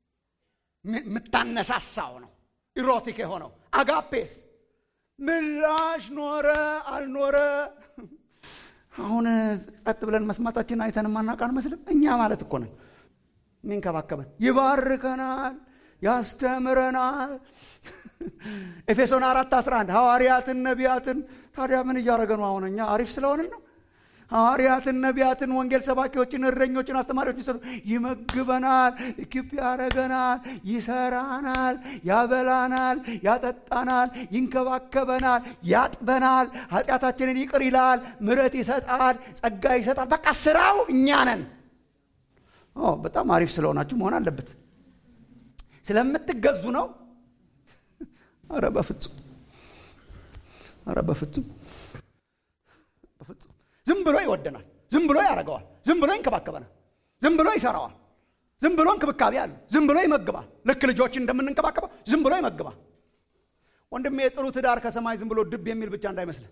የምታነሳሳው ነው ኢሮቲክ የሆነው። አጋፔስ ምላሽ ኖረ አልኖረ አሁን ጸጥ ብለን መስማታችን አይተን ማናውቅ አንመስልም። እኛ ማለት እኮ ነን የሚንከባከበን፣ ይባርከናል፣ ያስተምረናል። ኤፌሶን አራት 11 ሐዋርያትን ነቢያትን። ታዲያ ምን እያደረገ ነው? አሁን እኛ አሪፍ ስለሆንን ነው። ሐዋርያትን ነቢያትን፣ ወንጌል ሰባኪዎችን፣ እረኞችን፣ አስተማሪዎችን ይሰሩ ይመግበናል፣ ኢኪፕ ያደረገናል፣ ይሰራናል፣ ያበላናል፣ ያጠጣናል፣ ይንከባከበናል፣ ያጥበናል፣ ኃጢአታችንን ይቅር ይላል፣ ምሕረት ይሰጣል፣ ጸጋ ይሰጣል። በቃ ስራው እኛ ነን። በጣም አሪፍ ስለሆናችሁ መሆን አለበት። ስለምትገዙ ነው። አረ በፍጹም አረ በፍጹም በፍጹም። ዝም ብሎ ይወደናል። ዝም ብሎ ያደርገዋል። ዝም ብሎ ይንከባከበናል። ዝም ብሎ ይሰራዋል። ዝም ብሎ እንክብካቤ አለ። ዝም ብሎ ይመግባል። ልክ ልጆችን እንደምንንከባከበው ዝም ብሎ ይመግባል። ወንድሜ የጥሩ ትዳር ከሰማይ ዝም ብሎ ድብ የሚል ብቻ እንዳይመስልህ።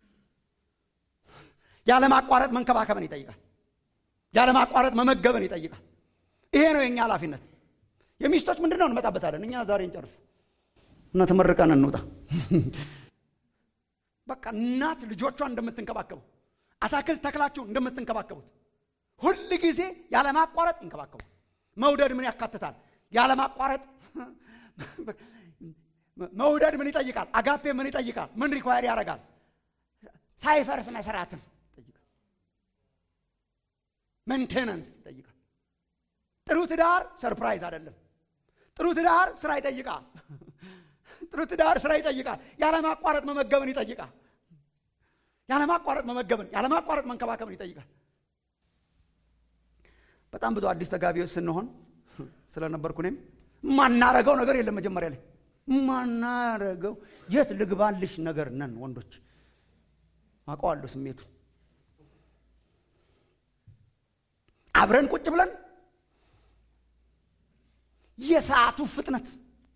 ያለማቋረጥ መንከባከብን ይጠይቃል። ያለማቋረጥ መመገብን ይጠይቃል። ይሄ ነው የእኛ ኃላፊነት። የሚስቶች ምንድን ነው እንመጣበታለን። እኛ ዛሬ እንጨርስ እና ተመርቀን እንውጣ። በቃ እናት ልጆቿን እንደምትንከባከበው አታክልት ተክላችሁ እንደምትንከባከቡት ሁል ጊዜ ያለማቋረጥ ይንከባከቡ። መውደድ ምን ያካትታል? ያለማቋረጥ መውደድ ምን ይጠይቃል? አጋፔ ምን ይጠይቃል? ምን ሪኳየር ያደርጋል? ሳይፈርስ መስራትን ይጠይቃል። ሜንቴናንስ ይጠይቃል። ጥሩ ትዳር ሰርፕራይዝ አይደለም። ጥሩ ትዳር ስራ ይጠይቃል። ጥሩ ትዳር ስራ ይጠይቃል። ያለማቋረጥ መመገብን ይጠይቃል። ያለማቋረጥ መመገብን፣ ያለማቋረጥ መንከባከብን ይጠይቃል። በጣም ብዙ አዲስ ተጋቢዎች ስንሆን ስለነበርኩ እኔም ማናረገው ነገር የለም። መጀመሪያ ላይ ማናረገው የት ልግባልሽ ነገር ነን ወንዶች። አውቀዋለሁ ስሜቱ። አብረን ቁጭ ብለን የሰዓቱ ፍጥነት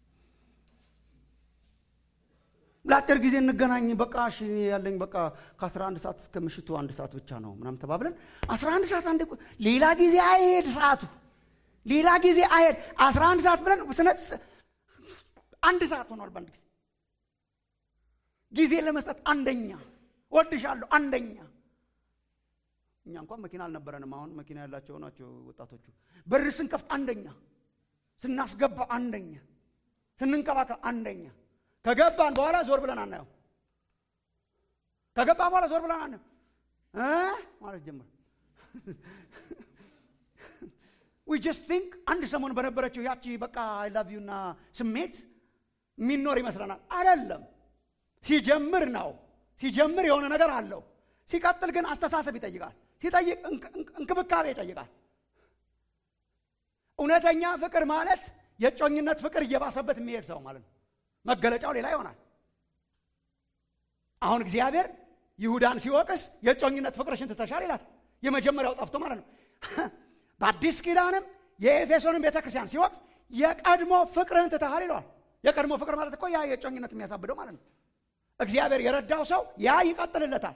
ለአጭር ጊዜ እንገናኝ፣ በቃ እሺ ያለኝ በቃ ከ11 ሰዓት እስከ ምሽቱ አንድ ሰዓት ብቻ ነው ምናምን ተባብለን 11 ሰዓት አንድ ሌላ ጊዜ አይሄድ ሰዓቱ ሌላ ጊዜ አይሄድ 11 ሰዓት ብለን ስነ አንድ ሰዓት ሆኗል። በአንድ ጊዜ ጊዜ ለመስጠት አንደኛ ወድሻለሁ አንደኛ። እኛ እንኳን መኪና አልነበረንም። አሁን መኪና ያላቸው ናቸው ወጣቶቹ። በር ስንከፍት አንደኛ፣ ስናስገባ አንደኛ፣ ስንንከባከብ አንደኛ ከገባን በኋላ ዞር ብለን አናየው። ከገባን በኋላ ዞር ብለን አናየው። እ ማለት ጀመር ዊ ጀስት ቲንክ አንድ ሰሞን በነበረችው ያቺ በቃ አይ ላቭ ዩና ስሜት የሚኖር ይመስለናል። አይደለም። ሲጀምር ነው ሲጀምር የሆነ ነገር አለው። ሲቀጥል ግን አስተሳሰብ ይጠይቃል። ሲጠይቅ እንክብካቤ ይጠይቃል። እውነተኛ ፍቅር ማለት የጮኝነት ፍቅር እየባሰበት የሚሄድ ሰው ማለት ነው። መገለጫው ሌላ ይሆናል። አሁን እግዚአብሔር ይሁዳን ሲወቅስ የጮኝነት ፍቅርሽን ትተሻል ይላት። የመጀመሪያው ጠፍቶ ማለት ነው። በአዲስ ኪዳንም የኤፌሶንን ቤተ ክርስቲያን ሲወቅስ የቀድሞ ፍቅርህን ትተሃል ይለዋል። የቀድሞ ፍቅር ማለት እኮ ያ የጮኝነት የሚያሳብደው ማለት ነው። እግዚአብሔር የረዳው ሰው ያ ይቀጥልለታል።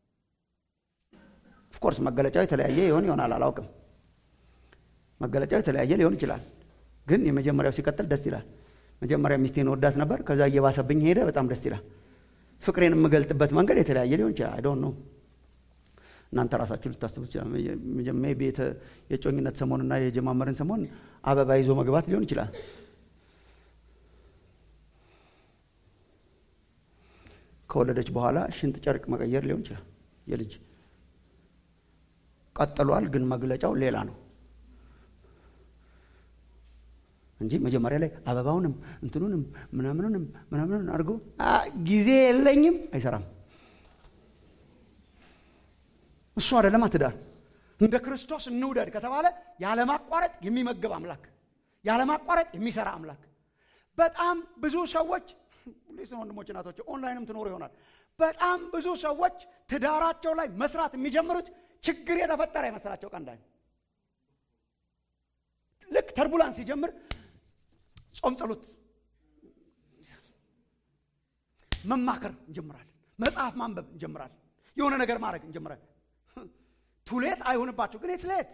ኦፍኮርስ መገለጫው የተለያየ ይሆን ይሆናል አላውቅም። መገለጫው የተለያየ ሊሆን ይችላል። ግን የመጀመሪያው ሲቀጥል ደስ ይላል። መጀመሪያ ሚስቴን ወዳት ነበር፣ ከዛ እየባሰብኝ ሄደ። በጣም ደስ ይላል። ፍቅሬን የምገልጥበት መንገድ የተለያየ ሊሆን ይችላል። አይ ዶንት ኖ እናንተ ራሳችሁ ልታስቡ ይችላል። ሜይ ቢ የጮኝነት ሰሞንና የጀማመርን ሰሞን አበባ ይዞ መግባት ሊሆን ይችላል። ከወለደች በኋላ ሽንጥ ጨርቅ መቀየር ሊሆን ይችላል። የልጅ ቀጥሏል፣ ግን መግለጫው ሌላ ነው እንጂ መጀመሪያ ላይ አበባውንም እንትኑንም ምናምኑንም ምናምኑን አድርጎ ጊዜ የለኝም አይሰራም። እሱ አይደለም ትዳር። እንደ ክርስቶስ እንውደድ ከተባለ ያለማቋረጥ የሚመግብ አምላክ፣ ያለማቋረጥ የሚሰራ አምላክ። በጣም ብዙ ሰዎች ሊስን ወንድሞች እናቶች፣ ኦንላይንም ትኖሩ ይሆናል። በጣም ብዙ ሰዎች ትዳራቸው ላይ መስራት የሚጀምሩት ችግር የተፈጠረ የመሰላቸው ቀን ላይ ልክ ተርቡላንስ ሲጀምር ጾም፣ ጸሎት፣ መማከር እንጀምራለን። መጽሐፍ ማንበብ እንጀምራለን። የሆነ ነገር ማድረግ እንጀምራለን። ቱሌት አይሆንባቸው ግን የትሌት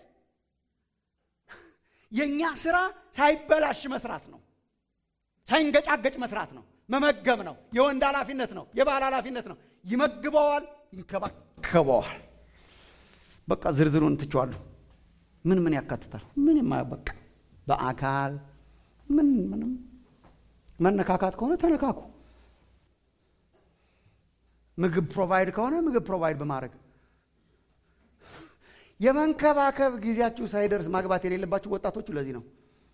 የእኛ ስራ ሳይበላሽ መስራት ነው። ሳይንገጫገጭ መስራት ነው። መመገብ ነው። የወንድ ኃላፊነት ነው። የባል ኃላፊነት ነው። ይመግበዋል፣ ይንከባከበዋል። በቃ ዝርዝሩን ትችዋለሁ። ምን ምን ያካትታል? ምን የማያበቃ በአካል ምን ምንም መነካካት ከሆነ ተነካኩ። ምግብ ፕሮቫይድ ከሆነ ምግብ ፕሮቫይድ በማድረግ የመንከባከብ ጊዜያችሁ ሳይደርስ ማግባት የሌለባችሁ ወጣቶቹ ለዚህ ነው።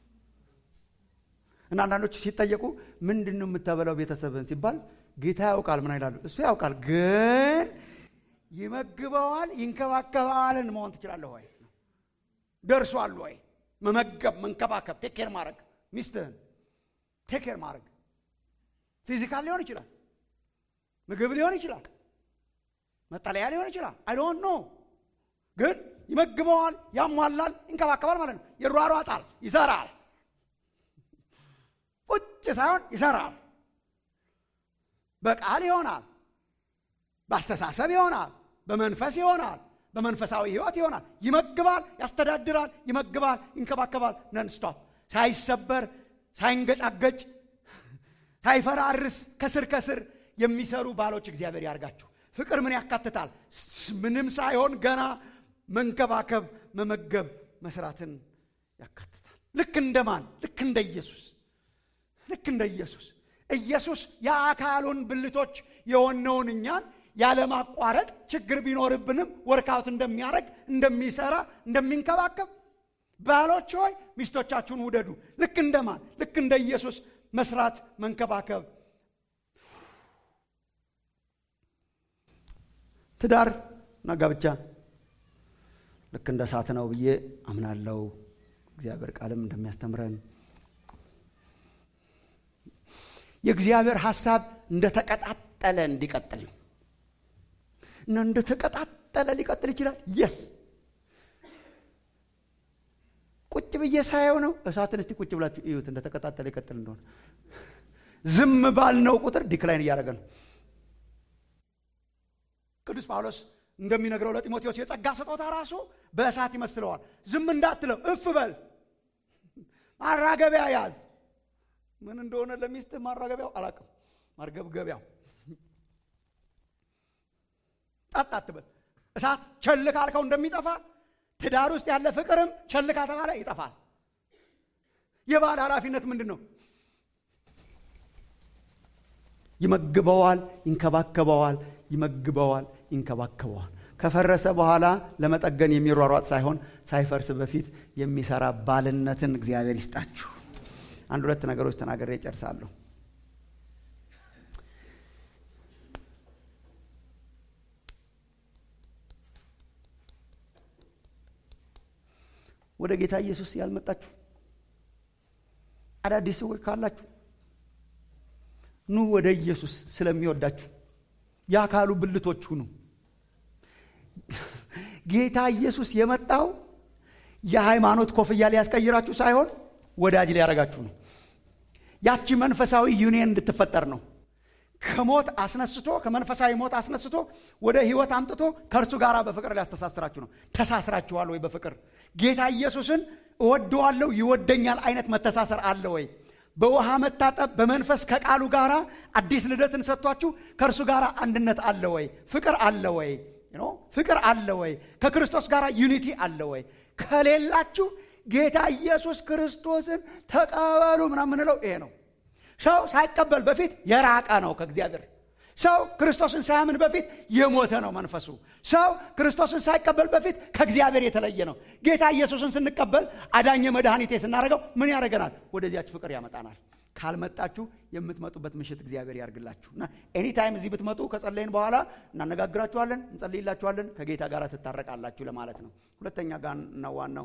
እና አንዳንዶች ሲጠየቁ ምንድን ነው የምታበላው ቤተሰብን ሲባል ጌታ ያውቃል ምን ይላሉ? እሱ ያውቃል፣ ግን ይመግበዋል፣ ይንከባከበዋልን መሆን ትችላለህ ወይ? ደርሷል ወይ? መመገብ፣ መንከባከብ፣ ቴኬር ማድረግ ሚስትህን ቴኬር ማድረግ ፊዚካል ሊሆን ይችላል፣ ምግብ ሊሆን ይችላል፣ መጠለያ ሊሆን ይችላል። አይ ዶንት ኖ ግን ይመግበዋል፣ ያሟላል፣ ይንከባከባል ማለት ነው። ይሯሯጣል፣ ይሰራል ቁጭ ሳይሆን ይሰራል። በቃል ይሆናል፣ በአስተሳሰብ ይሆናል፣ በመንፈስ ይሆናል፣ በመንፈሳዊ ህይወት ይሆናል። ይመግባል፣ ያስተዳድራል፣ ይመግባል፣ ይንከባከባል። ነንስቶፕ ሳይሰበር፣ ሳይንገጫገጭ፣ ሳይፈራርስ ከስር ከስር የሚሰሩ ባሎች እግዚአብሔር ያርጋችሁ። ፍቅር ምን ያካትታል? ምንም ሳይሆን ገና መንከባከብ፣ መመገብ፣ መስራትን ያካትታል። ልክ እንደማን? ልክ እንደ ኢየሱስ ልክ እንደ ኢየሱስ ኢየሱስ የአካሉን ብልቶች የሆነውን እኛን ያለማቋረጥ ችግር ቢኖርብንም ወርካውት እንደሚያደርግ እንደሚሰራ እንደሚንከባከብ ባሎች ሆይ ሚስቶቻችሁን ውደዱ ልክ እንደማን ልክ እንደ ኢየሱስ መስራት መንከባከብ ትዳር እና ጋብቻ ልክ እንደ እሳት ነው ብዬ አምናለው እግዚአብሔር ቃልም እንደሚያስተምረን የእግዚአብሔር ሐሳብ እንደተቀጣጠለ እንዲቀጥል እና እንደተቀጣጠለ ሊቀጥል ይችላል። የስ ቁጭ ብዬ ሳየው ነው። እሳትን እስቲ ቁጭ ብላችሁ እዩት እንደተቀጣጠለ ይቀጥል እንደሆነ። ዝም ባልነው ቁጥር ዲክላይን እያደረገ ነው። ቅዱስ ጳውሎስ እንደሚነግረው ለጢሞቴዎስ የጸጋ ስጦታ ራሱ በእሳት ይመስለዋል። ዝም እንዳትለው፣ እፍ በል፣ ማራገቢያ ያዝ ምን እንደሆነ ለሚስት ማራገቢያው አላውቅም። ማርገብገቢያው ጠጥ አትበል። እሳት ቸል ካልከው እንደሚጠፋ ትዳር ውስጥ ያለ ፍቅርም ቸል ከተባለ ይጠፋል። የባል ኃላፊነት ምንድን ነው? ይመግበዋል፣ ይንከባከበዋል፣ ይመግበዋል፣ ይንከባከበዋል። ከፈረሰ በኋላ ለመጠገን የሚሯሯጥ ሳይሆን ሳይፈርስ በፊት የሚሰራ ባልነትን እግዚአብሔር ይስጣችሁ። አንድ ሁለት ነገሮች ተናግሬ እጨርሳለሁ። ወደ ጌታ ኢየሱስ ያልመጣችሁ አዳዲስ ሰዎች ካላችሁ ኑ ወደ ኢየሱስ ስለሚወዳችሁ የአካሉ ብልቶች ሁኑ። ጌታ ኢየሱስ የመጣው የሃይማኖት ኮፍያ ሊያስቀይራችሁ ሳይሆን ወዳጅ ሊያደርጋችሁ ነው። ያቺ መንፈሳዊ ዩኒየን እንድትፈጠር ነው። ከሞት አስነስቶ ከመንፈሳዊ ሞት አስነስቶ ወደ ህይወት አምጥቶ ከእርሱ ጋር በፍቅር ሊያስተሳስራችሁ ነው። ተሳስራችኋል ወይ? በፍቅር ጌታ ኢየሱስን እወደዋለሁ ይወደኛል አይነት መተሳሰር አለ ወይ? በውሃ መታጠብ በመንፈስ ከቃሉ ጋር አዲስ ልደትን ሰጥቷችሁ ከእርሱ ጋር አንድነት አለ ወይ? ፍቅር አለ ወይ? ፍቅር አለ ወይ? ከክርስቶስ ጋር ዩኒቲ አለ ወይ? ከሌላችሁ ጌታ ኢየሱስ ክርስቶስን ተቀበሉ ምናምን የምንለው ይሄ ነው። ሰው ሳይቀበል በፊት የራቀ ነው ከእግዚአብሔር። ሰው ክርስቶስን ሳያምን በፊት የሞተ ነው መንፈሱ። ሰው ክርስቶስን ሳይቀበል በፊት ከእግዚአብሔር የተለየ ነው። ጌታ ኢየሱስን ስንቀበል አዳኘ መድኃኒቴ ስናደርገው ምን ያደርገናል? ወደዚያች ፍቅር ያመጣናል። ካልመጣችሁ የምትመጡበት ምሽት እግዚአብሔር ያርግላችሁ እና ኤኒታይም እዚህ ብትመጡ ከጸለይን በኋላ እናነጋግራችኋለን፣ እንጸልይላችኋለን፣ ከጌታ ጋር ትታረቃላችሁ ለማለት ነው። ሁለተኛ ጋር ነው ዋናው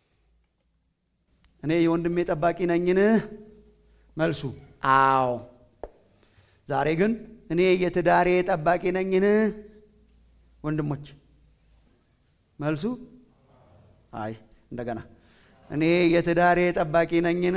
እኔ የወንድሜ ጠባቂ ነኝን? መልሱ አዎ። ዛሬ ግን እኔ የትዳሬ ጠባቂ ነኝን? ወንድሞች መልሱ አይ። እንደገና እኔ የትዳሬ ጠባቂ ነኝን?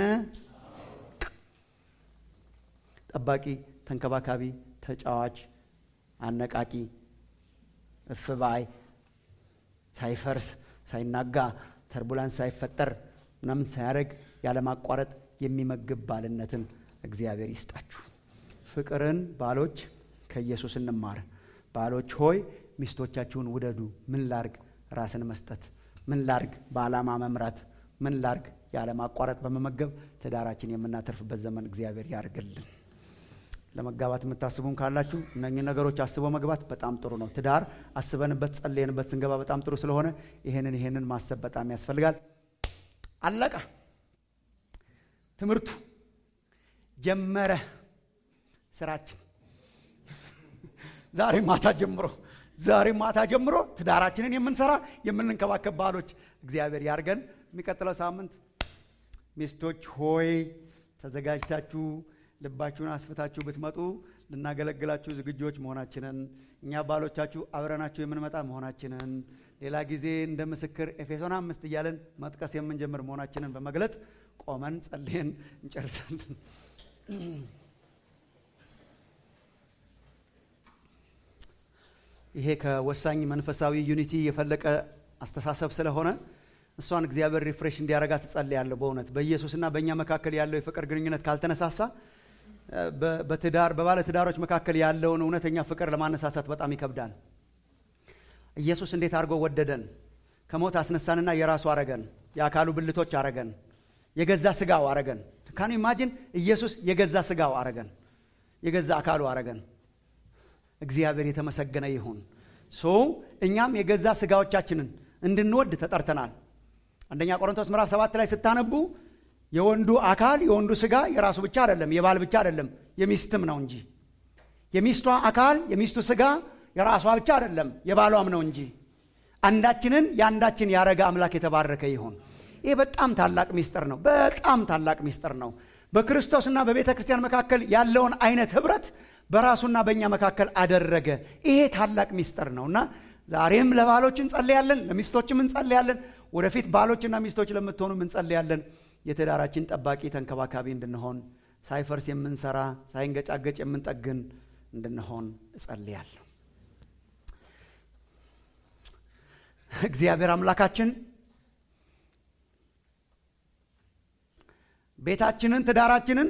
ጠባቂ፣ ተንከባካቢ፣ ተጫዋች፣ አነቃቂ፣ እፍባይ፣ ሳይፈርስ ሳይናጋ ተርቡላንስ ሳይፈጠር ምናምን ሳያደርግ ያለማቋረጥ የሚመግብ ባልነትን እግዚአብሔር ይስጣችሁ። ፍቅርን ባሎች ከኢየሱስ እንማር። ባሎች ሆይ ሚስቶቻችሁን ውደዱ። ምን ላርግ? ራስን መስጠት። ምን ላርግ? በዓላማ መምራት። ምን ላርግ? ያለማቋረጥ በመመገብ ትዳራችን የምናተርፍበት ዘመን እግዚአብሔር ያርግልን። ለመጋባት የምታስቡም ካላችሁ እነኚህ ነገሮች አስቦ መግባት በጣም ጥሩ ነው። ትዳር አስበንበት ጸልየንበት ስንገባ በጣም ጥሩ ስለሆነ ይሄንን ይሄንን ማሰብ በጣም ያስፈልጋል። አለቀ። ትምህርቱ ጀመረ። ስራችን ዛሬ ማታ ጀምሮ ዛሬ ማታ ጀምሮ ትዳራችንን የምንሰራ የምንንከባከብ ባሎች እግዚአብሔር ያርገን። የሚቀጥለው ሳምንት ሚስቶች ሆይ ተዘጋጅታችሁ ልባችሁን አስፍታችሁ ብትመጡ ልናገለግላችሁ ዝግጆች መሆናችንን እኛ ባሎቻችሁ አብረናችሁ የምንመጣ መሆናችንን ሌላ ጊዜ እንደ ምስክር ኤፌሶን አምስት እያለን መጥቀስ የምንጀምር መሆናችንን በመግለጥ ቆመን ጸልየን እንጨርሳለን። ይሄ ከወሳኝ መንፈሳዊ ዩኒቲ የፈለቀ አስተሳሰብ ስለሆነ እሷን እግዚአብሔር ሪፍሬሽ እንዲያረጋት እጸልያለሁ። በእውነት በኢየሱስና በእኛ መካከል ያለው የፍቅር ግንኙነት ካልተነሳሳ በትዳር በባለ ትዳሮች መካከል ያለውን እውነተኛ ፍቅር ለማነሳሳት በጣም ይከብዳል። ኢየሱስ እንዴት አድርጎ ወደደን! ከሞት አስነሳንና የራሱ አረገን። የአካሉ ብልቶች አረገን። የገዛ ስጋው አረገን። ካኑ ኢማጂን ኢየሱስ የገዛ ስጋው አረገን። የገዛ አካሉ አረገን። እግዚአብሔር የተመሰገነ ይሁን። ሶ እኛም የገዛ ስጋዎቻችንን እንድንወድ ተጠርተናል። አንደኛ ቆሮንቶስ ምዕራፍ ሰባት ላይ ስታነቡ የወንዱ አካል የወንዱ ስጋ የራሱ ብቻ አይደለም፣ የባል ብቻ አይደለም፣ የሚስትም ነው እንጂ የሚስቷ አካል የሚስቱ ስጋ የራሷ ብቻ አይደለም፣ የባሏም ነው እንጂ አንዳችንን የአንዳችን ያረገ አምላክ የተባረከ ይሁን። ይህ በጣም ታላቅ ሚስጥር ነው። በጣም ታላቅ ሚስጥር ነው። በክርስቶስና በቤተ ክርስቲያን መካከል ያለውን አይነት ህብረት በራሱና በእኛ መካከል አደረገ። ይሄ ታላቅ ሚስጥር ነው እና ዛሬም ለባሎች እንጸልያለን፣ ለሚስቶችም እንጸልያለን። ወደፊት ባሎችና ሚስቶች ለምትሆኑም እንጸልያለን። የትዳራችን ጠባቂ ተንከባካቢ እንድንሆን፣ ሳይፈርስ የምንሰራ ሳይንገጫገጭ የምንጠግን እንድንሆን እጸልያለሁ። እግዚአብሔር አምላካችን ቤታችንን ትዳራችንን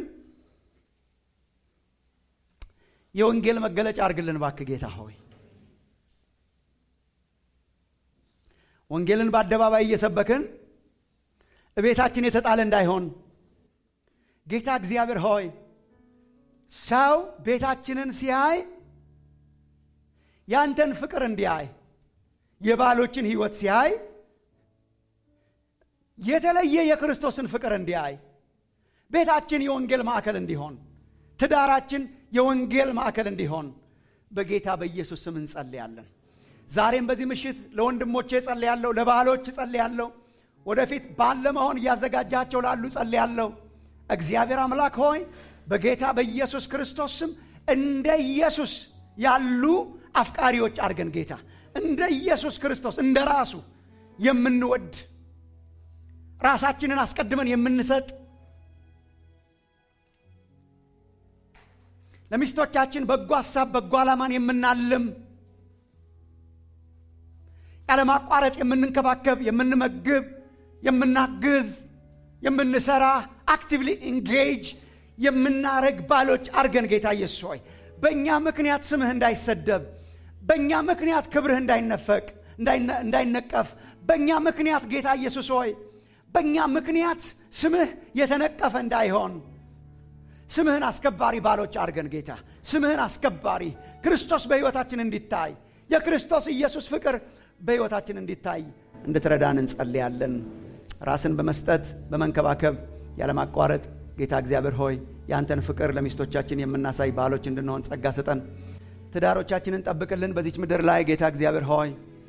የወንጌል መገለጫ አድርግልን ባክህ ጌታ ሆይ ወንጌልን በአደባባይ እየሰበክን እቤታችን የተጣለ እንዳይሆን ጌታ እግዚአብሔር ሆይ ሰው ቤታችንን ሲያይ ያንተን ፍቅር እንዲያይ የባሎችን ህይወት ሲያይ የተለየ የክርስቶስን ፍቅር እንዲያይ ቤታችን የወንጌል ማዕከል እንዲሆን ትዳራችን የወንጌል ማዕከል እንዲሆን በጌታ በኢየሱስ ስም እንጸልያለን። ዛሬም በዚህ ምሽት ለወንድሞቼ ጸልያለሁ፣ ለባሎች ጸልያለሁ፣ ወደፊት ባል ለመሆን እያዘጋጃቸው ላሉ ጸልያለሁ። እግዚአብሔር አምላክ ሆይ በጌታ በኢየሱስ ክርስቶስ ስም እንደ ኢየሱስ ያሉ አፍቃሪዎች አድርገን ጌታ እንደ ኢየሱስ ክርስቶስ እንደ ራሱ የምንወድ ራሳችንን አስቀድመን የምንሰጥ ለሚስቶቻችን በጎ ሀሳብ በጎ ዓላማን የምናልም ያለማቋረጥ የምንንከባከብ የምንመግብ የምናግዝ የምንሰራ አክቲቭሊ ኢንጌጅ የምናረግ ባሎች አርገን ጌታ ኢየሱስ ሆይ በእኛ ምክንያት ስምህ እንዳይሰደብ በእኛ ምክንያት ክብርህ እንዳይነፈቅ እንዳይነቀፍ በእኛ ምክንያት ጌታ ኢየሱስ ሆይ በእኛ ምክንያት ስምህ የተነቀፈ እንዳይሆን ስምህን አስከባሪ ባሎች አድርገን ጌታ ስምህን አስከባሪ ክርስቶስ በሕይወታችን እንዲታይ የክርስቶስ ኢየሱስ ፍቅር በሕይወታችን እንዲታይ እንድትረዳን እንጸልያለን። ራስን በመስጠት በመንከባከብ ያለማቋረጥ ጌታ እግዚአብሔር ሆይ ያንተን ፍቅር ለሚስቶቻችን የምናሳይ ባሎች እንድንሆን ጸጋ ስጠን። ትዳሮቻችንን ጠብቅልን በዚች ምድር ላይ ጌታ እግዚአብሔር ሆይ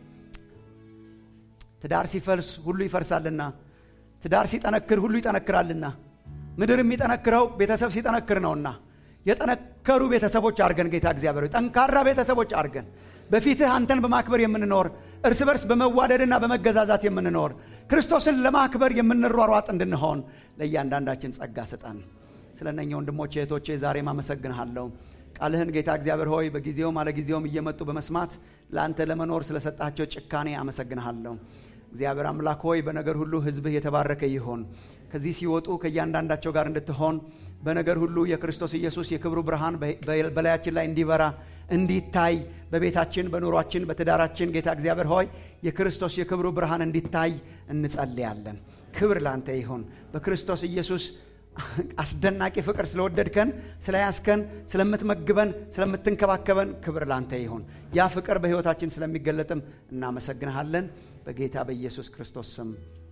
ትዳር ሲፈልስ ሁሉ ይፈርሳልና፣ ትዳር ሲጠነክር ሁሉ ይጠነክራልና ምድር የሚጠነክረው ቤተሰብ ሲጠነክር ነውና የጠነከሩ ቤተሰቦች አድርገን ጌታ እግዚአብሔር ጠንካራ ቤተሰቦች አድርገን በፊትህ አንተን በማክበር የምንኖር እርስ በርስ በመዋደድና በመገዛዛት የምንኖር ክርስቶስን ለማክበር የምንሯሯጥ እንድንሆን ለእያንዳንዳችን ጸጋ ስጠን። ስለ እነኛ ወንድሞቼ እህቶቼ ዛሬም አመሰግንሃለሁ። ቃልህን ጌታ እግዚአብሔር ሆይ በጊዜውም አለጊዜውም እየመጡ በመስማት ለአንተ ለመኖር ስለሰጣቸው ጭካኔ አመሰግንሃለሁ። እግዚአብሔር አምላክ ሆይ በነገር ሁሉ ሕዝብህ የተባረከ ይሆን። ከዚህ ሲወጡ ከእያንዳንዳቸው ጋር እንድትሆን በነገር ሁሉ የክርስቶስ ኢየሱስ የክብሩ ብርሃን በላያችን ላይ እንዲበራ እንዲታይ በቤታችን፣ በኑሯችን፣ በትዳራችን ጌታ እግዚአብሔር ሆይ የክርስቶስ የክብሩ ብርሃን እንዲታይ እንጸልያለን። ክብር ላንተ ይሁን። በክርስቶስ ኢየሱስ አስደናቂ ፍቅር ስለወደድከን፣ ስለያዝከን፣ ስለምትመግበን፣ ስለምትንከባከበን ክብር ላንተ ይሁን። ያ ፍቅር በሕይወታችን ስለሚገለጥም እናመሰግንሃለን። በጌታ በኢየሱስ ክርስቶስ ስም